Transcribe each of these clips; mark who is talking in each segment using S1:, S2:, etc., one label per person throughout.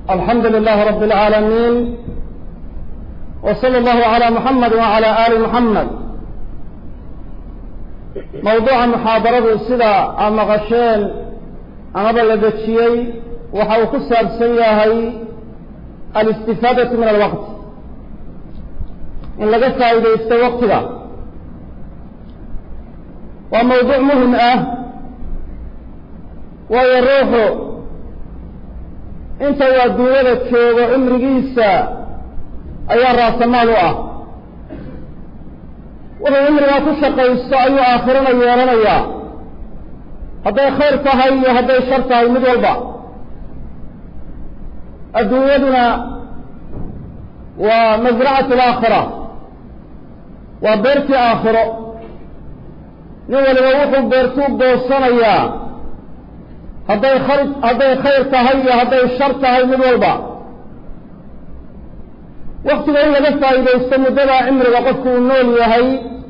S1: الحمد لله رب العالمين وصلى الله على محمد وعلى آل محمد موضوع محاضرة سida a maqasheen amaba la dejiyey waxa uu ku saabsan yahay alistifaadaةu min alwaqt in laga faa'iidaysto waqtiga waa mawduuc muhim ah waayo ruuxu inta uu adduunyada joogo cimrigiisa ayaa raasamaal u ah wuxuu cimrigaa ku shaqaysto ayuu aakhirana yeelanayaa hadday khayr tahay iyo hadday shar tahay mid walba adduunyaduna waa masracatu alaakhira waa beertii aakhiro nin waliba wuxuu beertuu goosanayaa hadday khar hadday khayr tahay iyo hadday shar tahay mid walba waktiga in laga faa'iidaysto muddadaa cimriga qofku uu nool yahay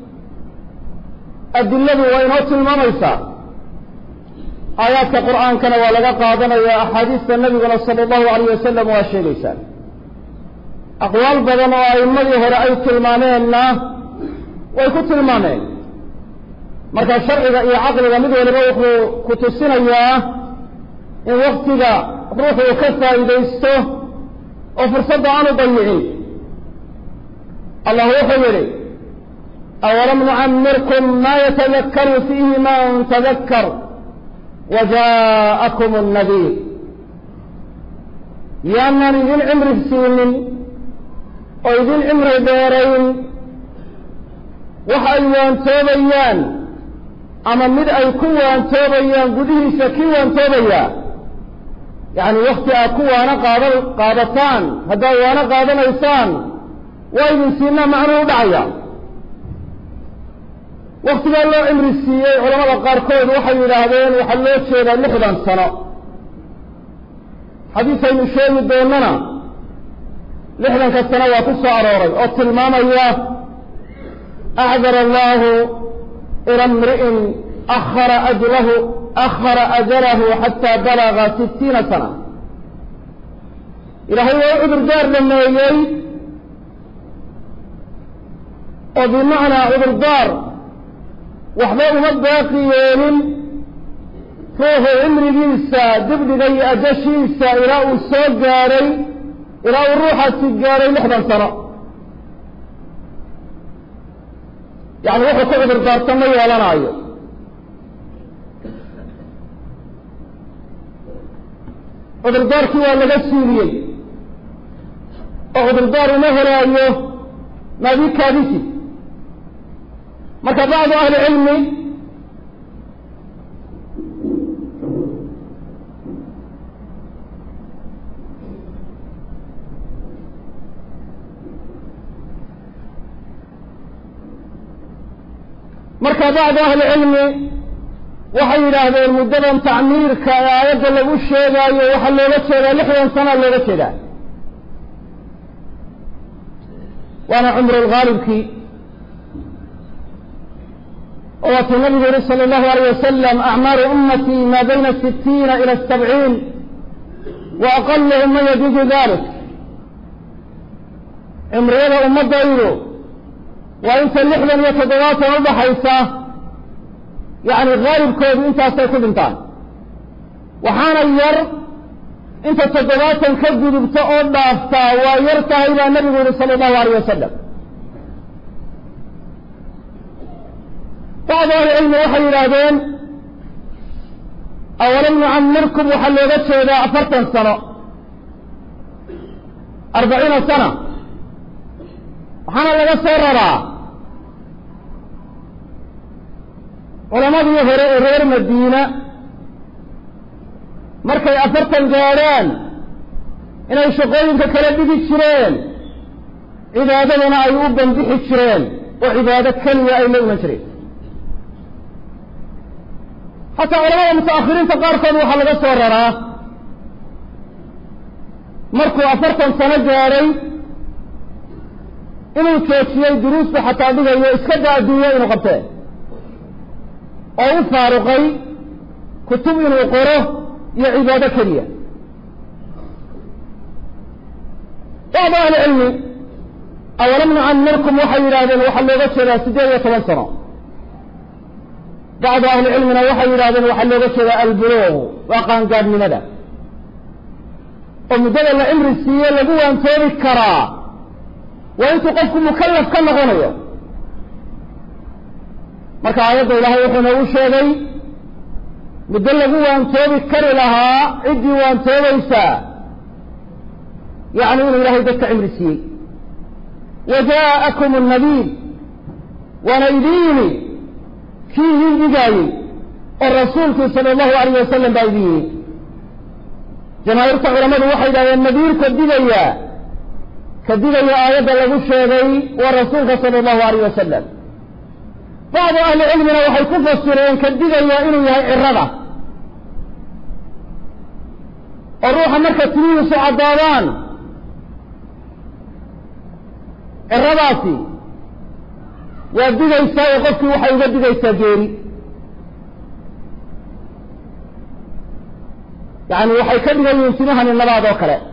S1: adiladu waa inoo tilmaamaysaa aayaadka qur'aankana waa laga qaadanaya axaadiista nabiguna sala allahu alayh wasalam waa sheegaysaa aqwaal badan oo a'immadii hore ay tilmaameenna way ku tilmaameen marka sharciga iyo caqliga mid waliba wuxuu ku tusinayaa in waktiga ruuxu uu ka faa'iidaysto oo fursadda aanu dayicin allah wuxuu yidhi awalam nucamirkum ma yatadakaru fiihi man tadakkar wa jaa'akum annadiir yaanaan idin cimri siinin oo idin cimri dheerayn waxa ay waantoobayaan ama mid ay ku waantoobayaan gudihiisa kii waantoobaya yacni wakti aad ku waano qaada qaadataan haddaad waano qaadanaysaan waa idin siinaa macnuu u dhacaya waktigaa loo cimri siiyey culamada qaarkood waxay yidhaahdeen waxaa loo jeedaa lixdan sano xadiisaynu sheegi doonana lixdanka sano waa ku soo arooray oo tilmaamaya acdar allahu ila mri'in akhara ajlahu akhara ajalahu xataa balaga sitiina sana ilaahay waa u cudurdaar dhameeyey oo bimacnaa cudurdaar waxba uma baaqi yeelin ruuxu cimrigiisa dibdhiga iyo ajashiisa ilaa uu soo gaadhay ilaa uu ruuxaasi gaadhay lixdan sano yacni wuxuu ku cudurdaarta ma yeelanaayo cudurdaarkii waa laga siiliyey oo cudurdaar uma helaayo maadikaadisi marka bacdu ahli cilmi marka bacdu ahli cilmi waxay yidhaahdeen muddadan tacmiirka ee aayadda lagu sheegaayo waxaa looga jeedaa lixdan sana looga jeedaa waana cumru lghaalibkii oo waatuu nabigu yihi sala allahu alayh wasalam acmaaru ummatii maa bayna sitiina ila sabciin wa aqaluhum man yajuuzu dalik cimriyada ummaddaydu waa inta lixdan iyo toddobaatan udhaxaysa yacni haalibkoodu intaasay ku dhintaan waxaana yar inta toddobaatan ka gudubta oo dhaaftaa waa yar tahay baa nabigu yihi sala allahu alayh wasalam bacdu ahlicilmi waxay yidhaahdeen awalam nucamirkum waxaa looga jeedaa afartan sano arbaciina sana waxaana laga soo raraa culamadii hore ee reer madiina markay afartan gaadhaan inay shaqooyinka kala dhigi jireen cibaadadana ay u bandixi jireen oo cibaado keliya ay la iman jireen xataa culamada mutaakhiriinta qaarkood waxaa laga soo raraa markuu afartan sano gaadhay inuu joojiyey duruusta xataa dhigayo iska daa adduunyo inuu qabtee oo u faaruqay kutub inuu qoro iyo cibaado keliya bacdu ahlicilmi awalam nucamirkum waxay yidhahdeen waxaa looga jeedaa siddeed iyo toban sano bacdu ahlicilmina waxay yidhahdeen waxaa looga jeedaa albuluuq waa qaangaadhnimada oo muddada la cimri siiye lagu waantoobi karaa waa intuu qofku mukallaf ka noqonayo marka aayadda ilaahay wuxuu noogu sheegay muddo lagu waantoobi kari lahaa ciddii waantoobaysaa yacni inuu ilaahay dadka cimri siiyey wa jaa'akum annabiy waana idin yimi kii idin digaayey oo rasuulkii sala allahu alayh wasalam baa idin yimi jamaahiirta culammadu waxay yidhahdeen nadiirka digaya ka digaya aayadda lagu sheegay waa rasuulka sala allahu alayh wasalam bacdu ahli cilmina waxay ku fasireen ka digaya inuu yahay cirada oo ruuxa marka timihiisu caddaadaan ciradaasi waa digaysaa oo qofkii waxay uga digaysaa geeri yacni waxay ka dhigan yihiin timahani nabaad oo kale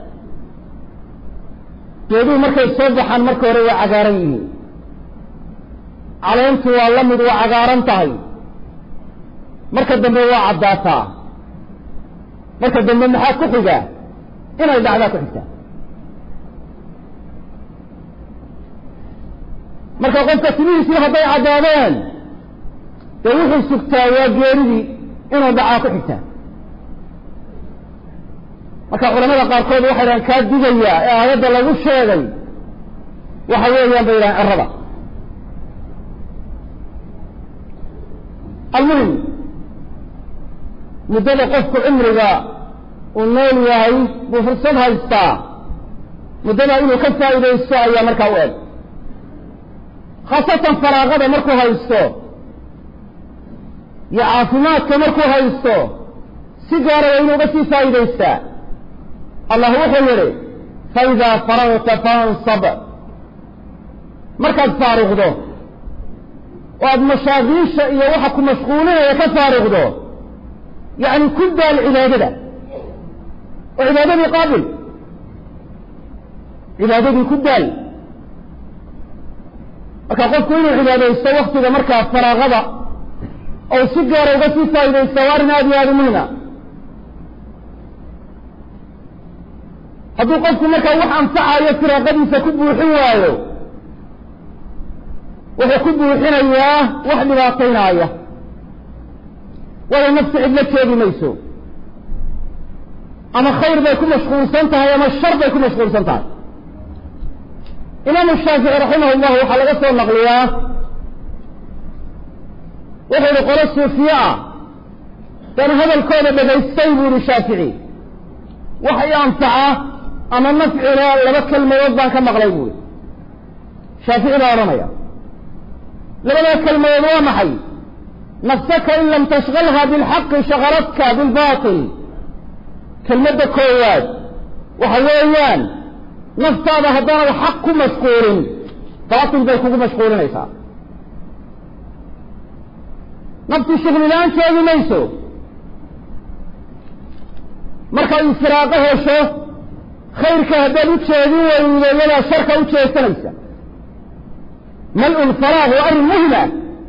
S1: geeduhu markay soo baxaan marka hore waa cagaaran yihiin caleentu waa la mid waa cagaaran tahay marka dambe waa caddaataa marka dambe maxaa ku xigaa inay dhacdaa ku xigtaa marka qofka timihiisii hadday caddaadeen dee wuxuu sugtaa waa geeridii inuu dhacaa ku xigtaa marka culamada qaarkood waxay dhahaan kaa digaya ee aayadda lagu sheegay waxa weeyaan bay yidhahaan cirada almuhim muddada qofku cimriga uu nool yahay buu fursad haystaa muddada inuu ka faa'iidaysto ayaa markaa u eg khaasatan faraaqada markuu haysto iyo caafimaadka markuu haysto si gaara waa inuu uga sii faa'iidaystaa allah wuxuu yidhi faidaa faragta fansab markaad faaruqdo oo aada mashaakiisha iyo waxa ku mashquulinaya ka faaruqdo yacni ku daal cibaadada oo cibaadadii qaabil cibaadadii ku daal marka qofku inuu cibaadaysto waktiga markaa faraaqada ou si gaara uga sii faa'iidaysta waa arrin aada iyo aada u muhima hadduu qofku markaa wax anfacayo firaaqadiisa ku buuxin waayo wuxuu ku buuxinayaa wax dhibaataynaaya waayo nafsi cidlo jeedi mayso ama khayr bay ku mashquulsan tahay ama shar bay ku mashquulsan tahay imaamu shaafici raximah llahu waxaa laga soo naqliyaa wuxuu ihi qolo suufiye ah dan hadalkooda dhagaystay buu ihi shaafici wax i anfaca ama nafcila laba kelmadood baan ka maqlay buui shaafici baa odhanaya labadaa kelmadood waa maxay nafsaka in lam tashgalha bilxaqi shagaladka bilbatil kelmadda koowaad waxa weeyaan naftaada haddaanad xaq ku mashquulin baatil bay kugu mashquulinaysaa nafti shughlilaan jeedi mayso markaad infiraaqo hesho khayrka haddaad u jeedin weydo iyadaa sharka u jeesanaysa mal-ul faraaq waa arrin muhima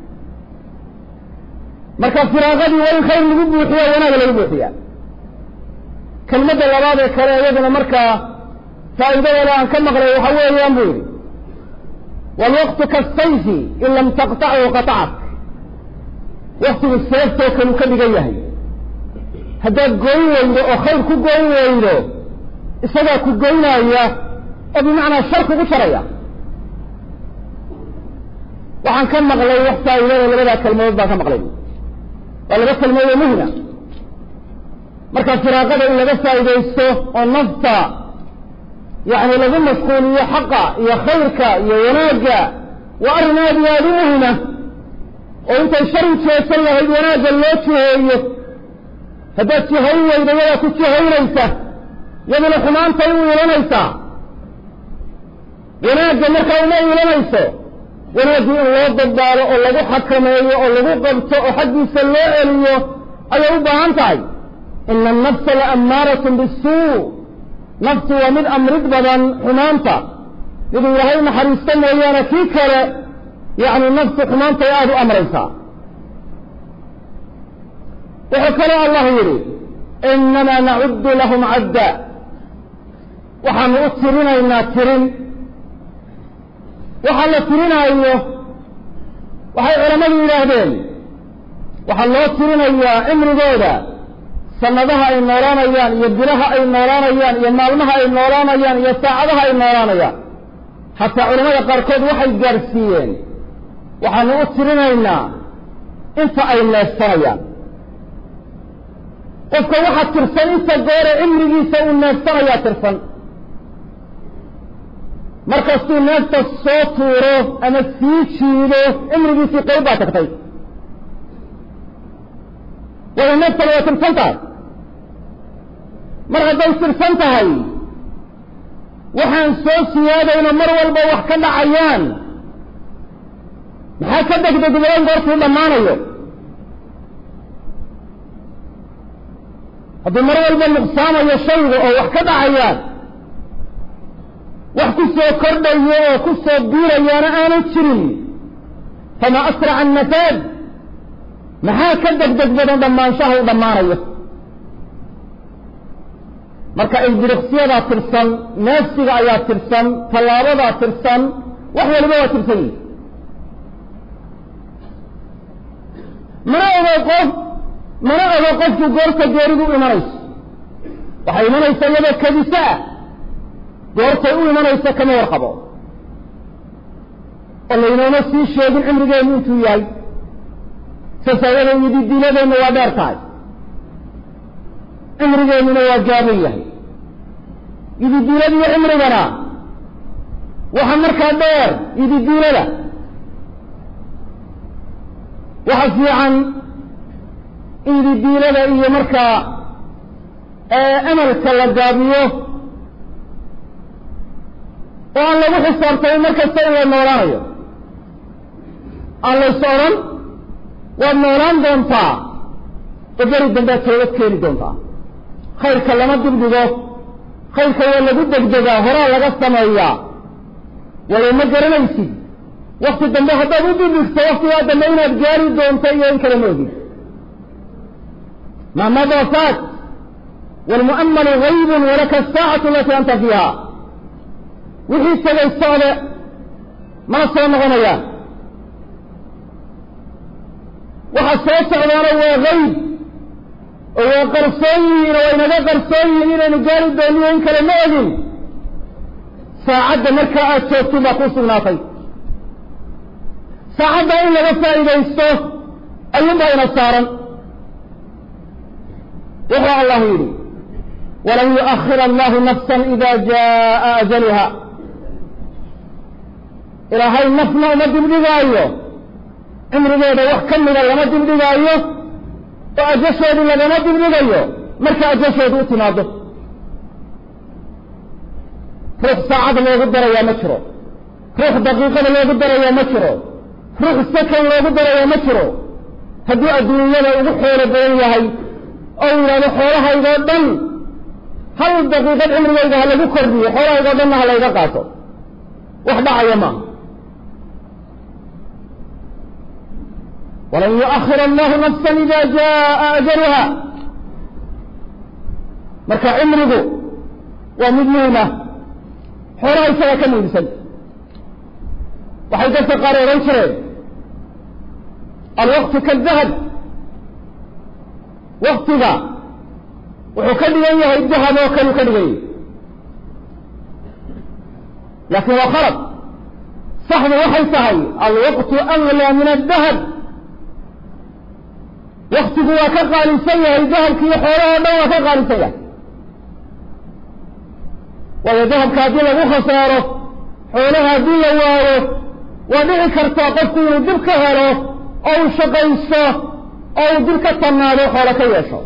S1: marka firaaqadii waa in khayr lagu buuxiya wanaaga lagu buuxiya kelmadda labaad ee kale iyaduna markaa faa'iidadeeda aan ka maqlay waxa weeyaan buu yidhi waalwaqtu kasayfi in lam taqtachu qatacak waktigu seeftoo kaluu ka dhigan yahay haddaad goyn weydo oo khayr ku goyn weydo isagaa ku goynaya oo bimacnaa shar kugu jaraya waxaan ka maqlay wax faa'iidada labadaa kelmadood baan ka maqlay waa laba kelmadood oo muhima marka firaaqada in laga faa'iidaysto oo nafta yacni lagu mashquuliyo xaqa iyo khayrka iyo wanaagga waa arrin aad iyo aada u muhima oo intay shar u jeesan lahayd wanaagga loo jiheeyo haddaad jihayn weydo yadaa ku jihaynaysa yaduna xumaantay u ilanaysaa wanaagga markaa uma ilanayso wanaaggii in loo dadbaalo oo lagu xakameeyo oo lagu qabto oo xaggiisa loo celiyo ayay u baahan tahay ina annafsa la ammaaratun bisuu naftu waa mid amrid badan xumaanta miduu ilaahay u naxariisto mooyaane kii kale yacni naftu xumaantay aada u amraysaa wuxuu kaloo allah yidhi inamaa nacuddu lahum cadda waxaanu u tirinaynaa tirin waxa la tirinaayo waxay culammadu yidhaahdeen waxaa loo tirinayaa cimrigooda sanadaha ay noolaanayaan iyo bilaha ay noolaanayaan iyo maalmaha ay noolaanayaan iyo saacadaha ay noolaanayaan xataa culamada qaarkood waxay gaadhsiiyeen waxaanu u tirinaynaa inta ay neefsanayaan qofka waxaa tirsan inta goore cimrigiisa uu neefsanayaa tirsan markastuu neefta soo tuuro ama sii jiido cimrigiisii qayb baa tagtay waayo neeftana waa tirsan tahay mar hadday tirsan tahay waxaan soo siyaadayno mar walba wax ka dhacayaan maxaa ka degdegbadan goortuu dhammaanayo hadduu mar walba nuqsaamayo shayga oo wax ka dhacayaan wax ku soo kordhayo oo ku soo biirayaana aanan jirin fama asraca annafaad maxaa ka degdeg badan dhammaanshaha u dhammaanayo marka ilbiriqsiyadaa tirsan neefsiga ayaa tirsan tallaabadaa tirsan wax waliba waa tirsan yihi mana ogo qof mana ogo qofku goorta geeridu u imanayso waxay imanaysa iyadoo kadisa ah goortay u imanaysa kama warqabo oo laynooma sii sheegin cimrigeennu intuu yahay sasaayada iyo didiiladeenna waa dheer tahay cimrigeennuna waa gaaban yahay ididiilada iyo cimrigana waxa markaa dheer ididiilada waxa fiican ididiilada iyo markaa amalka la gaabiyo oo aan lagu xisaabtamin mar kasta in la noolaanayo aan lays odhan waad noolaan doontaa oo beri dambead toobad keeni doontaa khayrka lama dibdhigo khayrka waa lagu degdegaa horaa laga sameeyaa waayo ma garanaysid wakti dambe haddaad u dibdhigto waktigaa dambe inaad gaari doonto iyo in kale ma ogid maa madaa faat waalmu'amalu gaybun walaka asaacatu alati anta fiiha wixii tegay socde mana soo noqonayaan waxa soo socdaana waa gayb oo waa qarsoon yihiin oo waynaga qarsoon yihiin inaynu gaari dooniyo in kale ma ogin saacadda markaa aada joogtid baa ku sugnaatay saacadda in laga faa'iidaysto ayuunbaa ina saaran wuxuu allahu yidhi walan yu'akhir allahu nafsan ida jaa'a ajaluha ilaahay nafna uma dibdhigaayo cimrigeeda wax ka mida lama dibdhigaayo oo ajasheedu lagama dibdhigayo marka ajasheedu u timaado ruux saacad loogu darayaa ma jiro ruux daqiiqada loogu darayaa ma jiro ruux sakan loogu darayaa ma jiro hadduu adduunyada ugu xoolo badan yahay oo yidhahdo xoolahaydoo dhan hal daqiiqad cimrigayga ha lagu kordhiyo xoolahaydoo dhanna ha layga qaato wax dhacaya maaha walan yu'akhir allahu nafsan ida jaa'a ajaluha marka cimrigu waa mid muhima xoolaha isaga ka muhiimsan waxay dadka qaar odhan jireen alwaqtu kadahab waktiga wuxuu ka dhigan yahay dahab oo kaleu ka dhigan yahay laakin waa khalad saxdu waxay tahay alwaqtu aglaa min adahab waktigu waa ka qaalisan yahay dahabkiiyo xoolahoo dhan waa ka qaalisan yahay waayo dahabka haddii lagu khasaaro xoolaha haddii la waayo waa dhici kartaa qofku inuu dib ka helo oo uu shaqaysto oo uu dib ka tannaado xoolo ka yeesho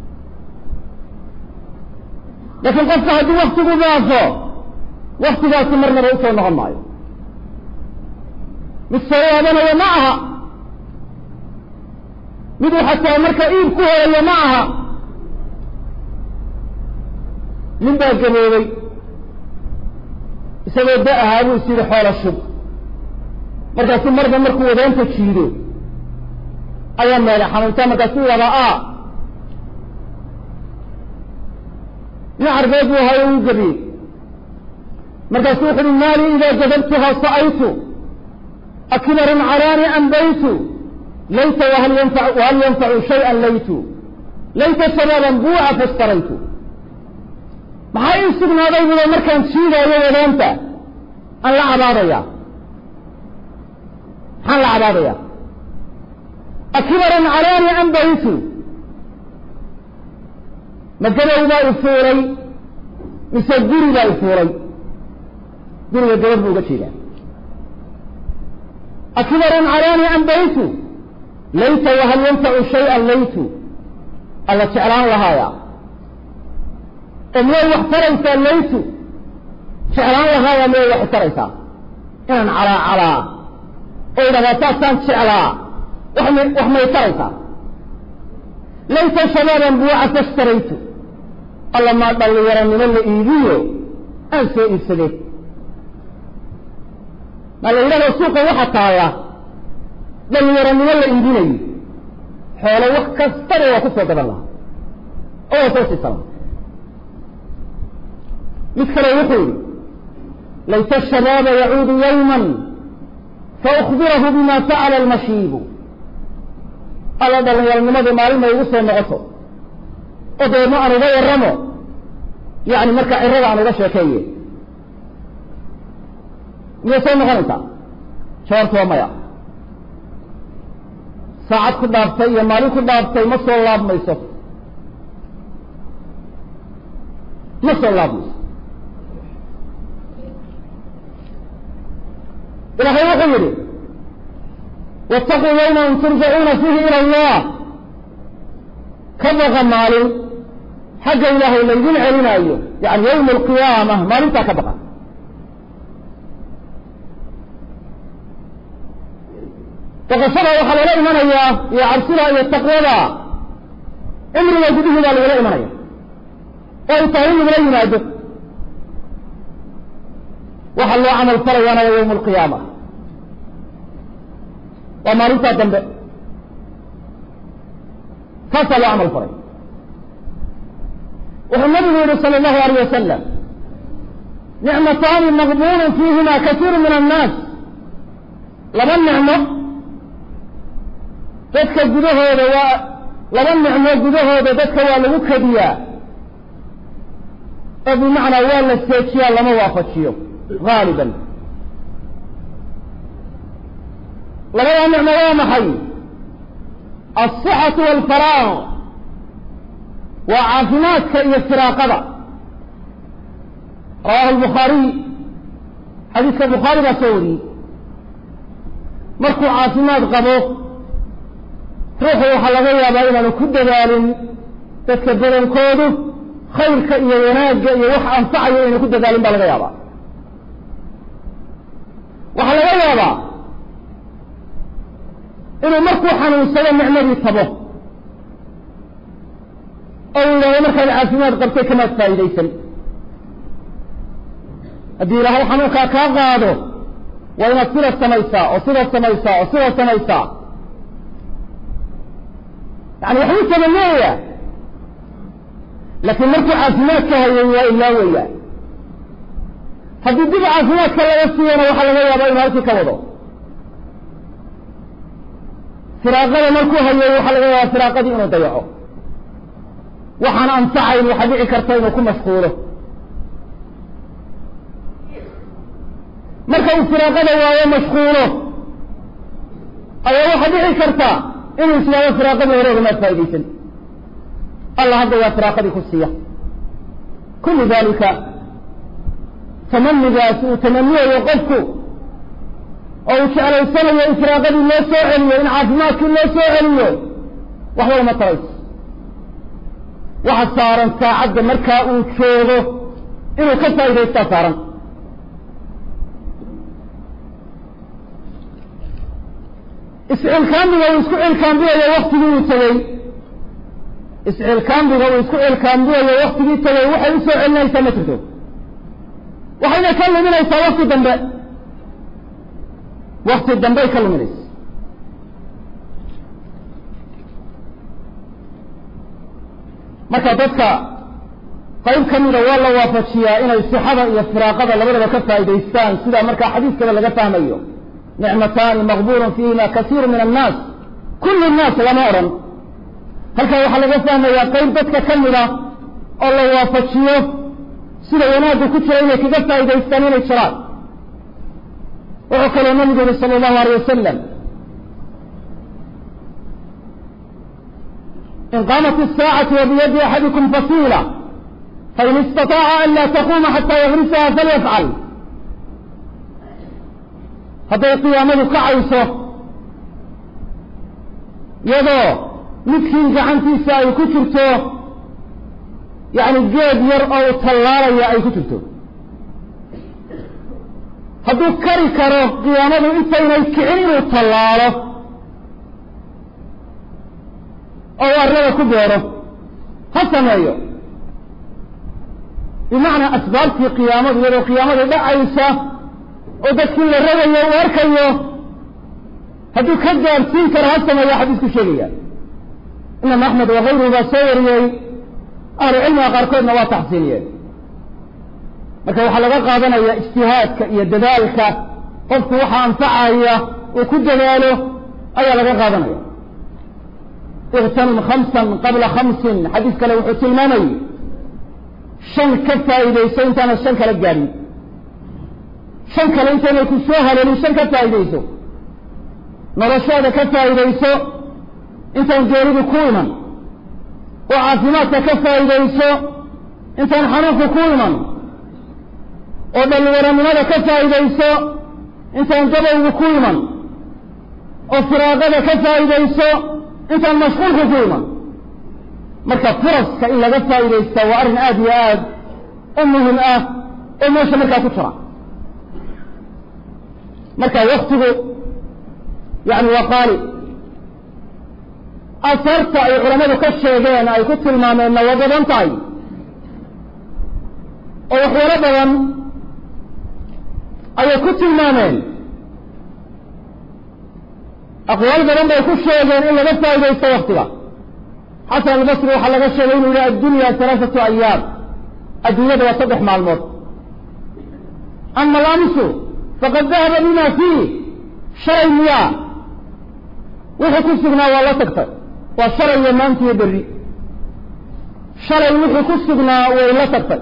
S1: laakiin qofka haddii waktigu daafo waktigaasi marnaba usoo noqon maayo mid soo waadanayo ma aha miduu xataa marka iib ku helayo ma aha nin baa gaboobay isagoo da ahaa buu is yidhi xoola shub markaasuu marba markuu wadaanta jiido ayaa meele xanuuntaa markaasuu wada a nin carbeed buu ahayo uu gabiyey markaasuu wuxu uhi maali idaa gadabtuhaa sa'aytu akibarun calaani ambaytu layta wahal yanfa wahal yanfacu shayئan laytu layta shabaaban buuca fastaraytu maxaa ii sugnaaday budo markaan jiidaayo wadaanta aan la cabaadaya maxaan la cabaadaya akibarun calaani ambaytu ma gabow baa i fuulay mise guri baa i fuulay guriga gabadh buu uga jeedaa akibarun calaani ambaytu layta wahal yanfacu shayئan laytu alla jeclaan lahaaya oo miyay wax taraysaa laytu jeclaan lahaaya miyay wax taraysaa inaan calaa calaa oo idhahdaa saasaan jeclaa wax m wax may taraysaa layta shabaaban buuca fashtaraytu alla maa dhallinyaranimo la iibiyo aan soo iibsadee maa la yidhahdo suuqa waxa taalla dhallinyaranimo la iibinayo xoolo wax kastaba waa ku soo gadan lahaa oo waa soo siisan lahaa mid kale wuxuu yidhi layta shabaaba yacuudu yawman faukbirahu bima facala almashiibu alla dhallinyaranimadu maalin may igu soo noqoto oo dabeedna aan uga warramo yani marka cirada aan uga sheekeeye miyay soo noqonaysaa jawaabtu waa maya saacad ku dhaaftay iyo maalin ku dhaaftay ma soo laabmayso ma soo laabmayso ilaahay wuxuu yidhi waataquu yawman turjacuuna fiihi ila allah ka baqa maalin xagga ilaahay laydin celinaayo yani yawma alqiyaama maalintaa ka baqa baqashada waxaa lala imanayaa iyo cabsida iyo taqwada cimriga gudihii baa lagala imanaya oo ay tahay in lagula yimaado waxa loo camal falayaana waa yawma alqiyaama waa maalintaa dambe kaasaa loo camal falay wuxuu nabigu yihi sala allahu alayh wasalam nicmataani maqbuulun fiihima kasiiru min annaas laba nicmo dadka gudahooda waa laba nicmo gudahooda dadka waa lagu kadiyaa oo bimacnaa waa la seejiyaa lama waafajiyo haaliban labada nicmo waa maxay alصixatu waalfaraaq waa caafimaadka iyo firaaqada rawahu lbukhaariy xadiiska bukhaari baa soo wariyey markuu caafimaad qabo ruuxu waxaa laga yaabaa inaanu ku dadaalin dadka badankoodu khayrka iyo wanaagga iyo wax anfacayo inaynu ku dadaalin baa laga yaabaa waxaa laga yaabaa inuu markuu xanuunsado nicmadii tabo oo uu yidhahdo markaad caafimaad qabtay kamaad faa'idaysan haddii ilaahay xanuunkaa kaa qaado waa inaad sida samaysaa oo sida samaysaa oo sida samaysaa yani waxbuu tabaneeya laakiin markuu caafimaadka hayay waa ilaawaya haddii dib caafimaadka laga siiyana waxaa laga yaabaa inuu halkii ka wado firaaqada markuu hayay waxaa laga yaabaa firaaqadii inuu dayaco waxaan anfacayn waxaa dhici karta inuu ku mashquulo marka uu firaaqada waayo mashquulo ayaa waxaa dhici karta inuu islaamo firaaqadii hore ogamaad faa'idaysan allah hadda waa firaaqadii ku siiya kullu dalika tamanigaas uu tamaniyayo qofku oo uu jeclaysanayo in firaaqadii loo soo celiyo in caafimaadkii loo soo celiyo waxba uma tarayso waxa saaran saacadda markaa uu joogo inuu ka faa'idaystaa saaran iscilkaamiga uu isku cilkaambinayo waktigii uu tegey iscilkaambiga uu isku cilkaambiyayo waktigii tagay waxay u soo celinaysaa ma jirto waxayna ka luminaysaa wakti dambe wakti dambey ka luminaysa marka dadka qayb ka mida waa la waafajiyaa inay sixada iyo firaaqada labadaba ka faa'idaystaan sida markaa xadiiskaba laga fahmayo nicmataani maqbuulun fiihima kasiiru min annaas kullu nnaas lama odhan halkaa waxaa laga fahmayaa qayb dadka ka mida oo la waafajiyo sida wanaagga ku jira inay kaga faa'idaystaan inay jiraan wuxuu kaloo nabigu yihi sala allahu alay wasalam in qaamat isaacatu wa biyadi axadikum fasiila fain istaطaaca an laa taquuma xataa yagrisaha falyafcal hadday qiyaamadu kacayso iyadoo midkiin gacantiisa ay ku jirto yacni geed yar oo u tallaalaya ay ku jirto hadduu kari karo qiyaamadu intaynay kicin inuu tallaalo oo arlada ku beero ha sameeyo bimacnaa asbaabtii qiyaamadu iyadoo qiyaamadu dhacaysa oo dadkii la ragayo uu arkayo hadduu ka gaadhsiin karo ha sameeya xadiisku sheegaya imaam axmed wakayruhu baa soo wariyey ahlu cilmiga qaarkoodna waa taxsiiniyeen marka waxaa laga qaadanaya ijtihaadka iyo dadaalka qofku waxa anfacaya uu ku dadaalo ayaa laga qaadanaya iktanim khamsan qabla khamsin xadiis kale wuxuu tilmaamayy shan ka faa'iidayso intaana shan kala gaadhin shan kale intaynay ku soo haleelin shan ka faa'iidayso noloshaada ka faa'iidayso intaan geeridu ku iman oo caafimaadka ka faa'iidayso intaan xanuunku ku iman oo dhalliwaranimada ka faa'iidayso intaan gabowgu ku iman oo firaaqada ka faa'iidayso intaan mashquulku ku iman marka furaska in laga faa'iidaystaa waa arrin aada iyo aad u muhim ah oo meesha markaa ku jira marka waktigu yani waa qaali asaarta ay culammadu ka sheegeen ay ku tilmaameenna waa badan tahay oo waxyaalo badan ayay ku tilmaameen aqwaal badan bay ku sheegeen in laga faa'iidaysto waktiga xasan albasri waxaa laga sheegay inuu yihi addunya halaaثatu ayaam adduunyada waa saddex maalmood ama alamsu faqad dahaba bima fiih shalay miyaa wixii ku sugnaa waa la tagtay waa shalay iyo maanta iyo berri shalay wixii ku sugnaa way la tagtay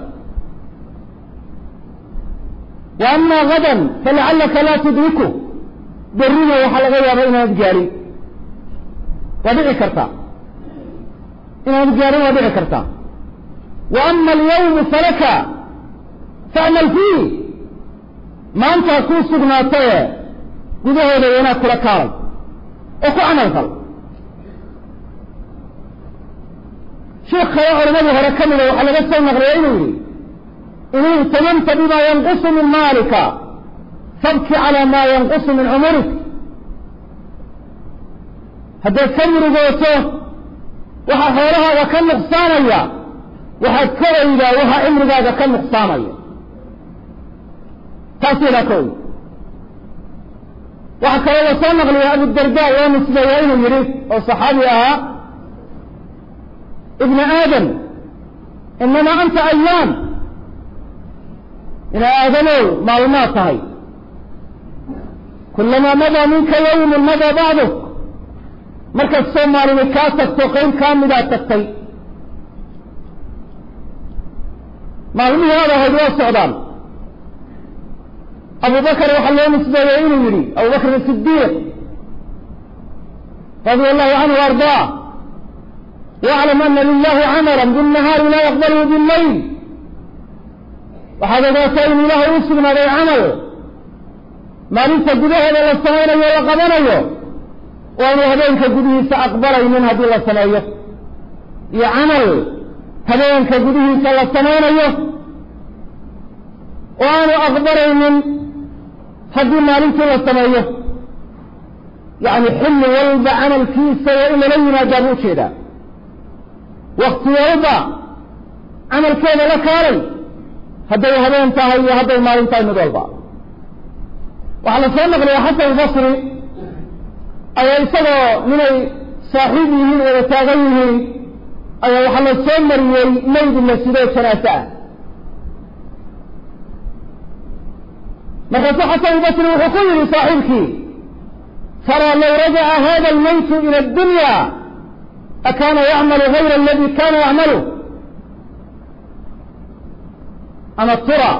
S1: wa ama gadan falacallaka laa tudriku berrina waxaa laga yaaba inaanad gaadhin waa dhici kartaa inaanad gaadhin waa dhici kartaa wa ama alyawmu falaka facmal fiih maantaa kuu sugnaataye gudahooda wanaag kula kaalay oo ku camal fal sheekh kale culamadii hore ka mida waxaa laga soo naqliya inuu yihi in ihtamamta bima yanqusu min maalika fabki calaa maa yanqusu min cumurik haddaad ka murugooto waxaa xoolahaaga ka nuqsaamaya waxaad ka oydaa waxaa cimrigaaga ka nuqsaamaya taas yadaa ka oy waxaa kaloo la soo naqliya abudarda loo nisbeeya inuu yidhi oo saxaabi ahaa ibna aadam inamaa anta ayaam ina aadamow maalmaad tahay kulamaa madaa minka yawmun madaa bacduk markastoo maalini kaa tagto qayb kaa midaad tagtay maalmihii aad ahayd waa socdaan abu bakr waxaa loo nisbeeyey inuu yidhi abu bakr sidiiq radia allahu canhu ardaa waclam ana lilahi camala binnahaari laa yaqbalu billayl waxaad ogaataa in ilaahay u sugnaaday camal maalinta gudaheeda la samaynayo la qabanayo waa inuu habeenka gudihiisa aqbalaynin haddii la sameeyo iyo camal habeenka gudihiisa la samaynayo oo aanu aqbalaynin haddii maalintii la sameeyo yacni xilli walba camalkiisa waa in lala yimaadaa buu ujeedaa wakti walba camalkeeda la kaalay hadday habeen tahay iyo hadday maalin tahay mid walba waxaa la soo naqliya xasan albasri ayaa isagoo ninay saaxiib yihiin wada taagan yihiin ayaa waxaa la soo mariyey mayd la sidoo janaase ah markaasuu xasan albasri wuxuu ku yihi saaxiibkii taraa low rajaca hada almaytu ila addunya akaana yacmalu gayra aladi kana yacmalu ama tura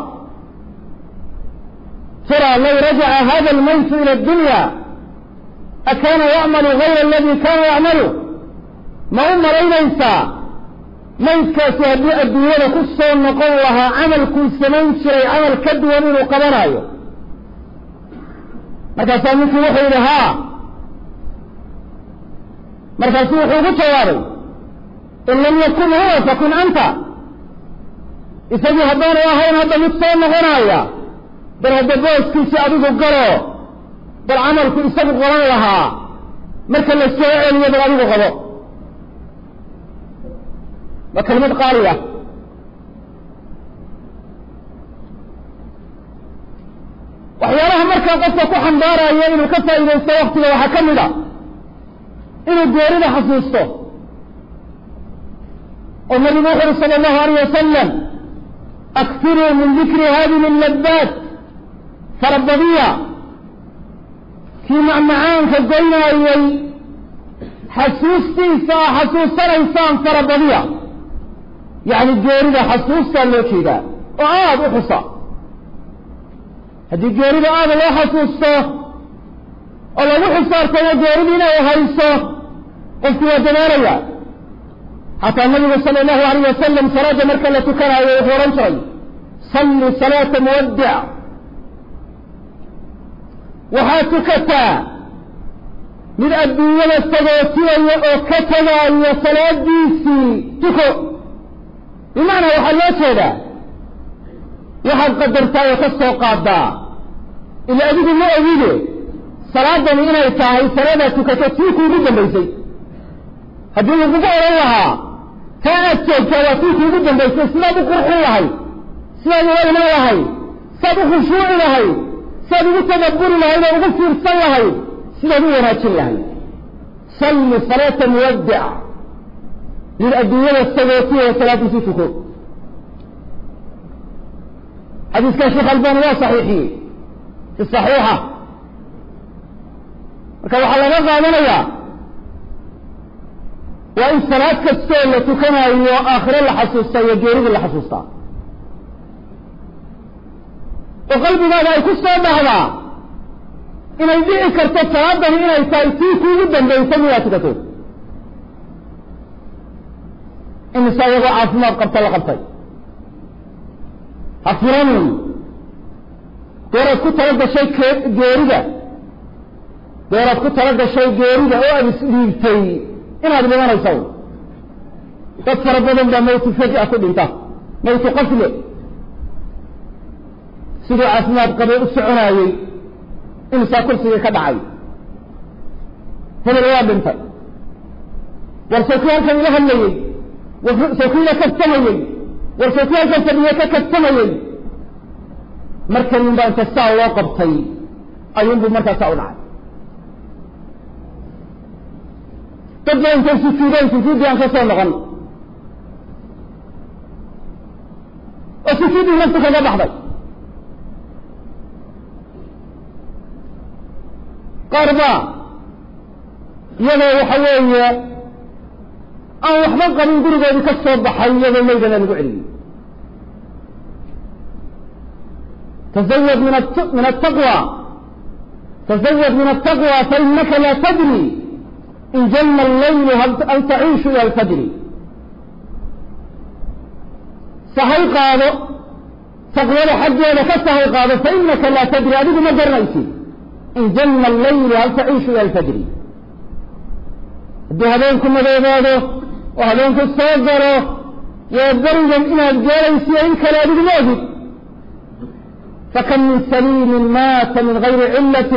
S1: tura low rajaca hada almaytu ila addunya akaana yacmalu gayra aladi kana yacmalu ma u malaynaysaa maydkaasi haddii adduunyada ku soo noqon lahaa camalkuu samayn jiray camal ka duwan inuu qabanaayo markaasaa ninkii wuxuu yidhi haa markaasu wuxuu ugu jawaabay in lam yakun huwa fakun anta isagii haddaanu ahayn hadda mid soo noqonaya bal hadda booskiisii adigu galo bal camalku isagu qaban lahaa marka la soo celiyo bal adigu qabo waa kelimad qaaliya waxyaalaha markaa qofka ku xambaaraya inuu ka faa'iidaysto waktiga waxaa ka mid a inuu goorida xasuusto oo nabigu wuxu uhi sala allahu alayh wasalam aktiruu min dikri hadihi alladdaat farabadiya kii macmacaanka goynaayay xasuustiisa a xasuusanaysaan farabadiya yacni geerida xasuustaa loo jeedaa oo aada u xusa haddii geerida aada loo xasuusto oo lagu xisaartamo geerida inay hayso qofku waa dadaalaya xataa nabigu sala allahu alayh wasalam salaada marka la tukanaayo wuxuu odhan jiray salli salaata muwaddic waxaad tukataa mid adduunyada sagootinaya oo ka tegaayo salaadiisii tuko bimacnaa waxaa loo jeedaa waxaad qadartaa oo ka soo qaadaa ila adigu ma ogide salaadani inay tahay salaadaa tukato tii kuugu dambaysay haddii lagugu odhan lahaa taa aad joogtaa waa tii kuugu dambaysay sidaad u qurxin lahayd sidaad uga iman lahayd sidaad u khushuuci lahayd sidaad ugu tadabburi lahayd oo ugu fiirsan lahayd sidaad u wanaajin lahayd salli salaata muwaddic mid adduunyada sagootiya salaadiisii tuko xadiiskan sheekh albani waa saxiixiyey fi saxiixa marka waxaa laga qaadanayaa waa in salaad kastoo la tukanayo aakhiro la xasuustaa iyo geeridii la xasuustaa oo qalbigaada ay ku soo dhahdaa inay dhici karto salaadani inay tahay tii kuugu dambaysay midaad tukato imise iyagoo caafimaad qabta la qabtay ha furanin dooraad ku tala gashay geerida dooraad ku tala gashay geerida oo aada isdhiibtay inaad dhimanaysa dad fara badan baa mawtu faja ku dhinta mawtu qafle siduu caafimaad qabay u soconaayey imisaa kursigii ka dhacay hebel waa dhintay war sawkii halkan ila hadlayey war sawkii ila kastamayey war sawkii halkan fadhiye ka kastamayey markanin baa inta saa loo qabtay ayuunbuu markaa saa u dhacay dad ba intay sujuudeen sujuuddii aan ka soo noqon oo sujuuddii naftu kaga baxday qaar baa iyadoo waxa weeye aan waxba qabin gurigoodii ka soo baxay iyadoo maydana lagu celiyey تزود من من التقوى تزود من التقوى فإنك لا تدري إن جن الليل هل تعيش إلى الفجر صحيح قالوا تقوى حجي لك صحيح قالوا فإنك لا تدري أبدا ما درنيتي إن جن الليل هل تعيش إلى الفجر دي هذينكم مذيبادو وهذينكم الصغروا يبدروا إلى الجالسي إنك لا أبدا موجود فكم من سليم مات من غير علة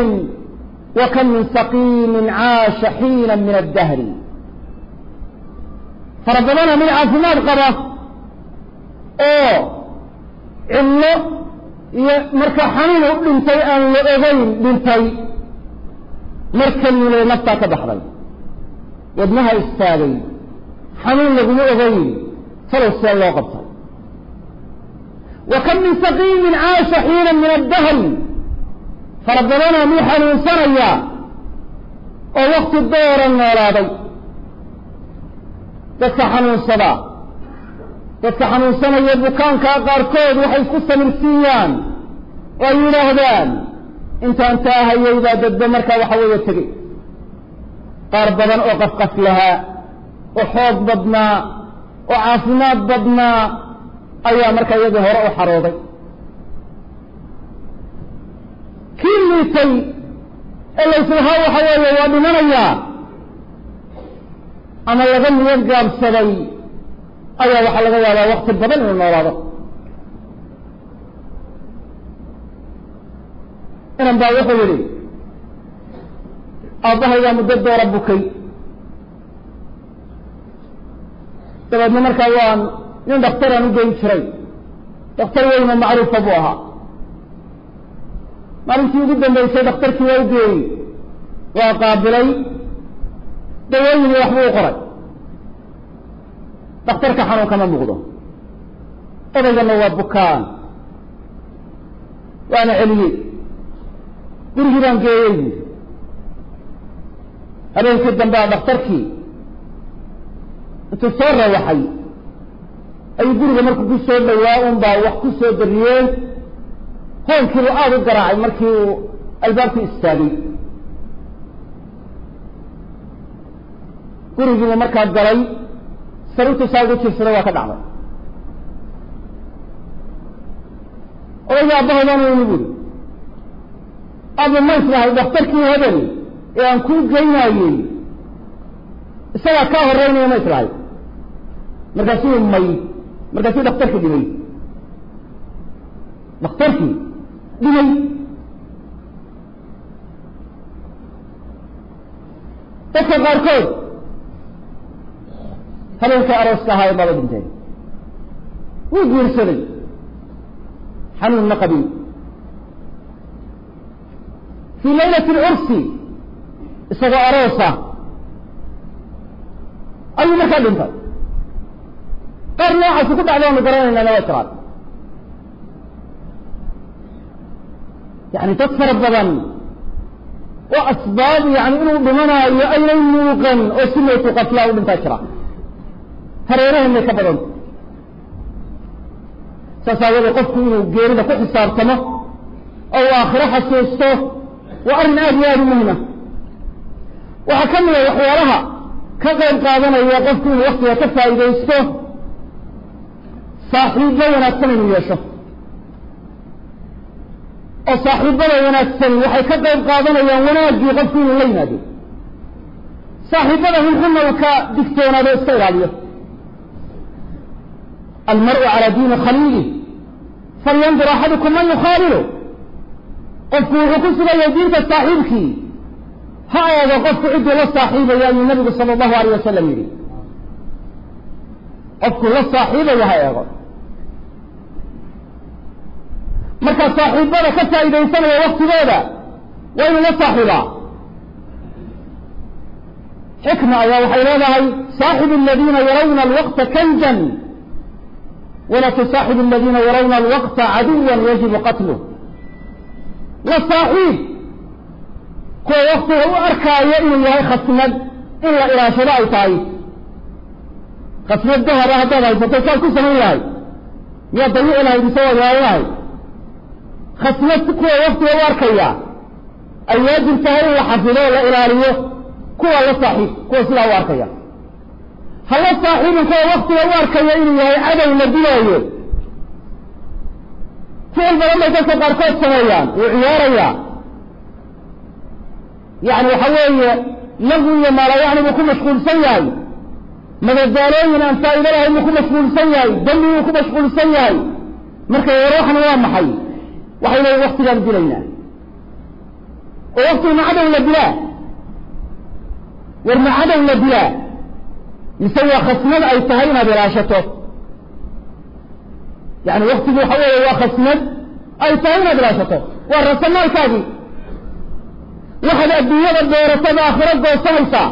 S1: وكم من سقيم عاش حينا من الدهر fara badana mid caafimaad qaba oo cillo iyo marka xanuun u dhintay aan la ogeyn dhintay mar keliile naftaa ka baxday wadnaha istaagay xanuun laguma ogeyn falow see loo qabtay wa kam min saqiimin caasha xiina min addahri fara badanaa mid xanuunsanaya oo wakti dooran noolaaday dadka xanuunsadaa dadka xanuunsanaya bukaankaa qaarkood waxay isku samirsiiyaan oo ay yidhaahdaan intaan taa hayay baa dadba markaa waxa weeye tegey qaar badan oo qafqaf lahaa oo xoog badnaa oo caafimaad badnaa ayaa markaa iyadii hore u xarooday kii liitay ee layslahaa waxa weeye waa dhimanayaa ama laga niyo gaabsaday ayaa waxaa laga yaabaa wakti badan inuu noolaado inan baa wuxuu yidhi aabbahaygaa muddo doora bukay dabeedna markaa waan nin dhakhtaraan u geyn jiray dhakhtar weynoo macruufa buu ahaa maalintii ugu dambaysay dhakhtarkii waa u geeyey waa qaabilay dawooyinii waxbuu u qoray dhakhtarka xanuun kama muuqdo odaygana waa bukaan waana celiyey gurigii baan geeyey buuri habeenkii dambea dhakhtarkii intuu soo rawaxay ayuu guriga markuu ku soo dhawaa un baa wax ku soo dariyeen hoonkiibu aada u garaacay markii uu albaabkii istaagay gurigiibu markaa galay sariirtu saa ugu jirsada waa ka dhacday odayga aabbahoodaan weyni buuri aaba ma islahay dhakhtarkii hebel ee aan kuu geynaayey isagaa kaa horeynaya ma islahay markaasuu may markaasuu dhakhtarkii dhimay dhakhtarkii dhimay dadka qaarkood habeenka arooska ahaa ee baaba dhinteen wuu guursaday xanuun ma qabin fii laylati alcursi isagoo aroosa ayuu markaa dhintay qaar noocaasi ku dhacdaanu garanaynaana waa jiraan yani dad fara badan oo asbaab yani inuu dhimanaayo aynay muuqan oo si maytu qatlaa u dhintaa jira hareerahanay ka badanta saas aawadee qofku inuu geerida ku xisaabtamo oo uu aakhiro xasuusto waa arrin aada iyo aada u muhima waxaa ka mida waxyaalaha ka qayb qaadanaya qofku inuu waktiga ka faa'iidaysto saaxiibbo wanaagsan inuu yeesho oo saaxiibbada wanaagsan waxay ka qayb qaadanayaan wanaaggii qofku inuu la yimaado saaxiibbada xunxunna uu ka digtoonaado iska ilaaliyo almar'u calaa diini khaliilih falyandur axadukum man yukhaalilu qofku wuxuu ku sugaya diinta saaxiibkii ha eego qofku cidduu la saaxiibaya ayuu nabigu sala allahu alayh wasalam yidhi qofku la saaxiibaya ha eego markaa saaxiibada ka faa'iidaysanaya waktigooda waa inuu la saaxiibaa xikma ayaa waxay leedahay saaxibu aladiina yarawna alwaqta kanjan wala tusaaxibu aladiina yarawna alwaqta caduwan yajibu qatluh la saaxiib kuwa waktiga u arkaayo inuu yahay khasnad in la ilaashado ay tahay khasnad dahaba haddaad haysato saad ku samayn lahay miyaad dayici lahayd mise waad waayo lahayd khasnad kuwa waktiga u arkaya ay waajib tahay in la xafido o la ilaaliyo kuwa la saaxiib kuwa sidaa u arkaya ha la saaxiibin kuwa waktiga u arkaya inuu yahay cadow la dilaayo ficil badan bay dadka qaarkood sameeyaan wuu ciyaarayaa yani waxa weeye lagu iyo maalayacni buu ku mashquulsan yahay madadaalooyin aan faa'ido lahayn buu ku mashquulsan yahay dambi buu ku mashquulsan yahay marka warwaxna waa maxay waxay leeyiin waktigaan dilaynaa oo waktiga ma cadow la dilaa war ma cadow la dilaa mise waa khasnad ay tahay inaad ilaashato yani waktigu waxa weeye waa khasnad ay tahay inaad ilaashato waa rasamaalkaagii waxaad adduunyada beeratada aakhiro goosanaysaa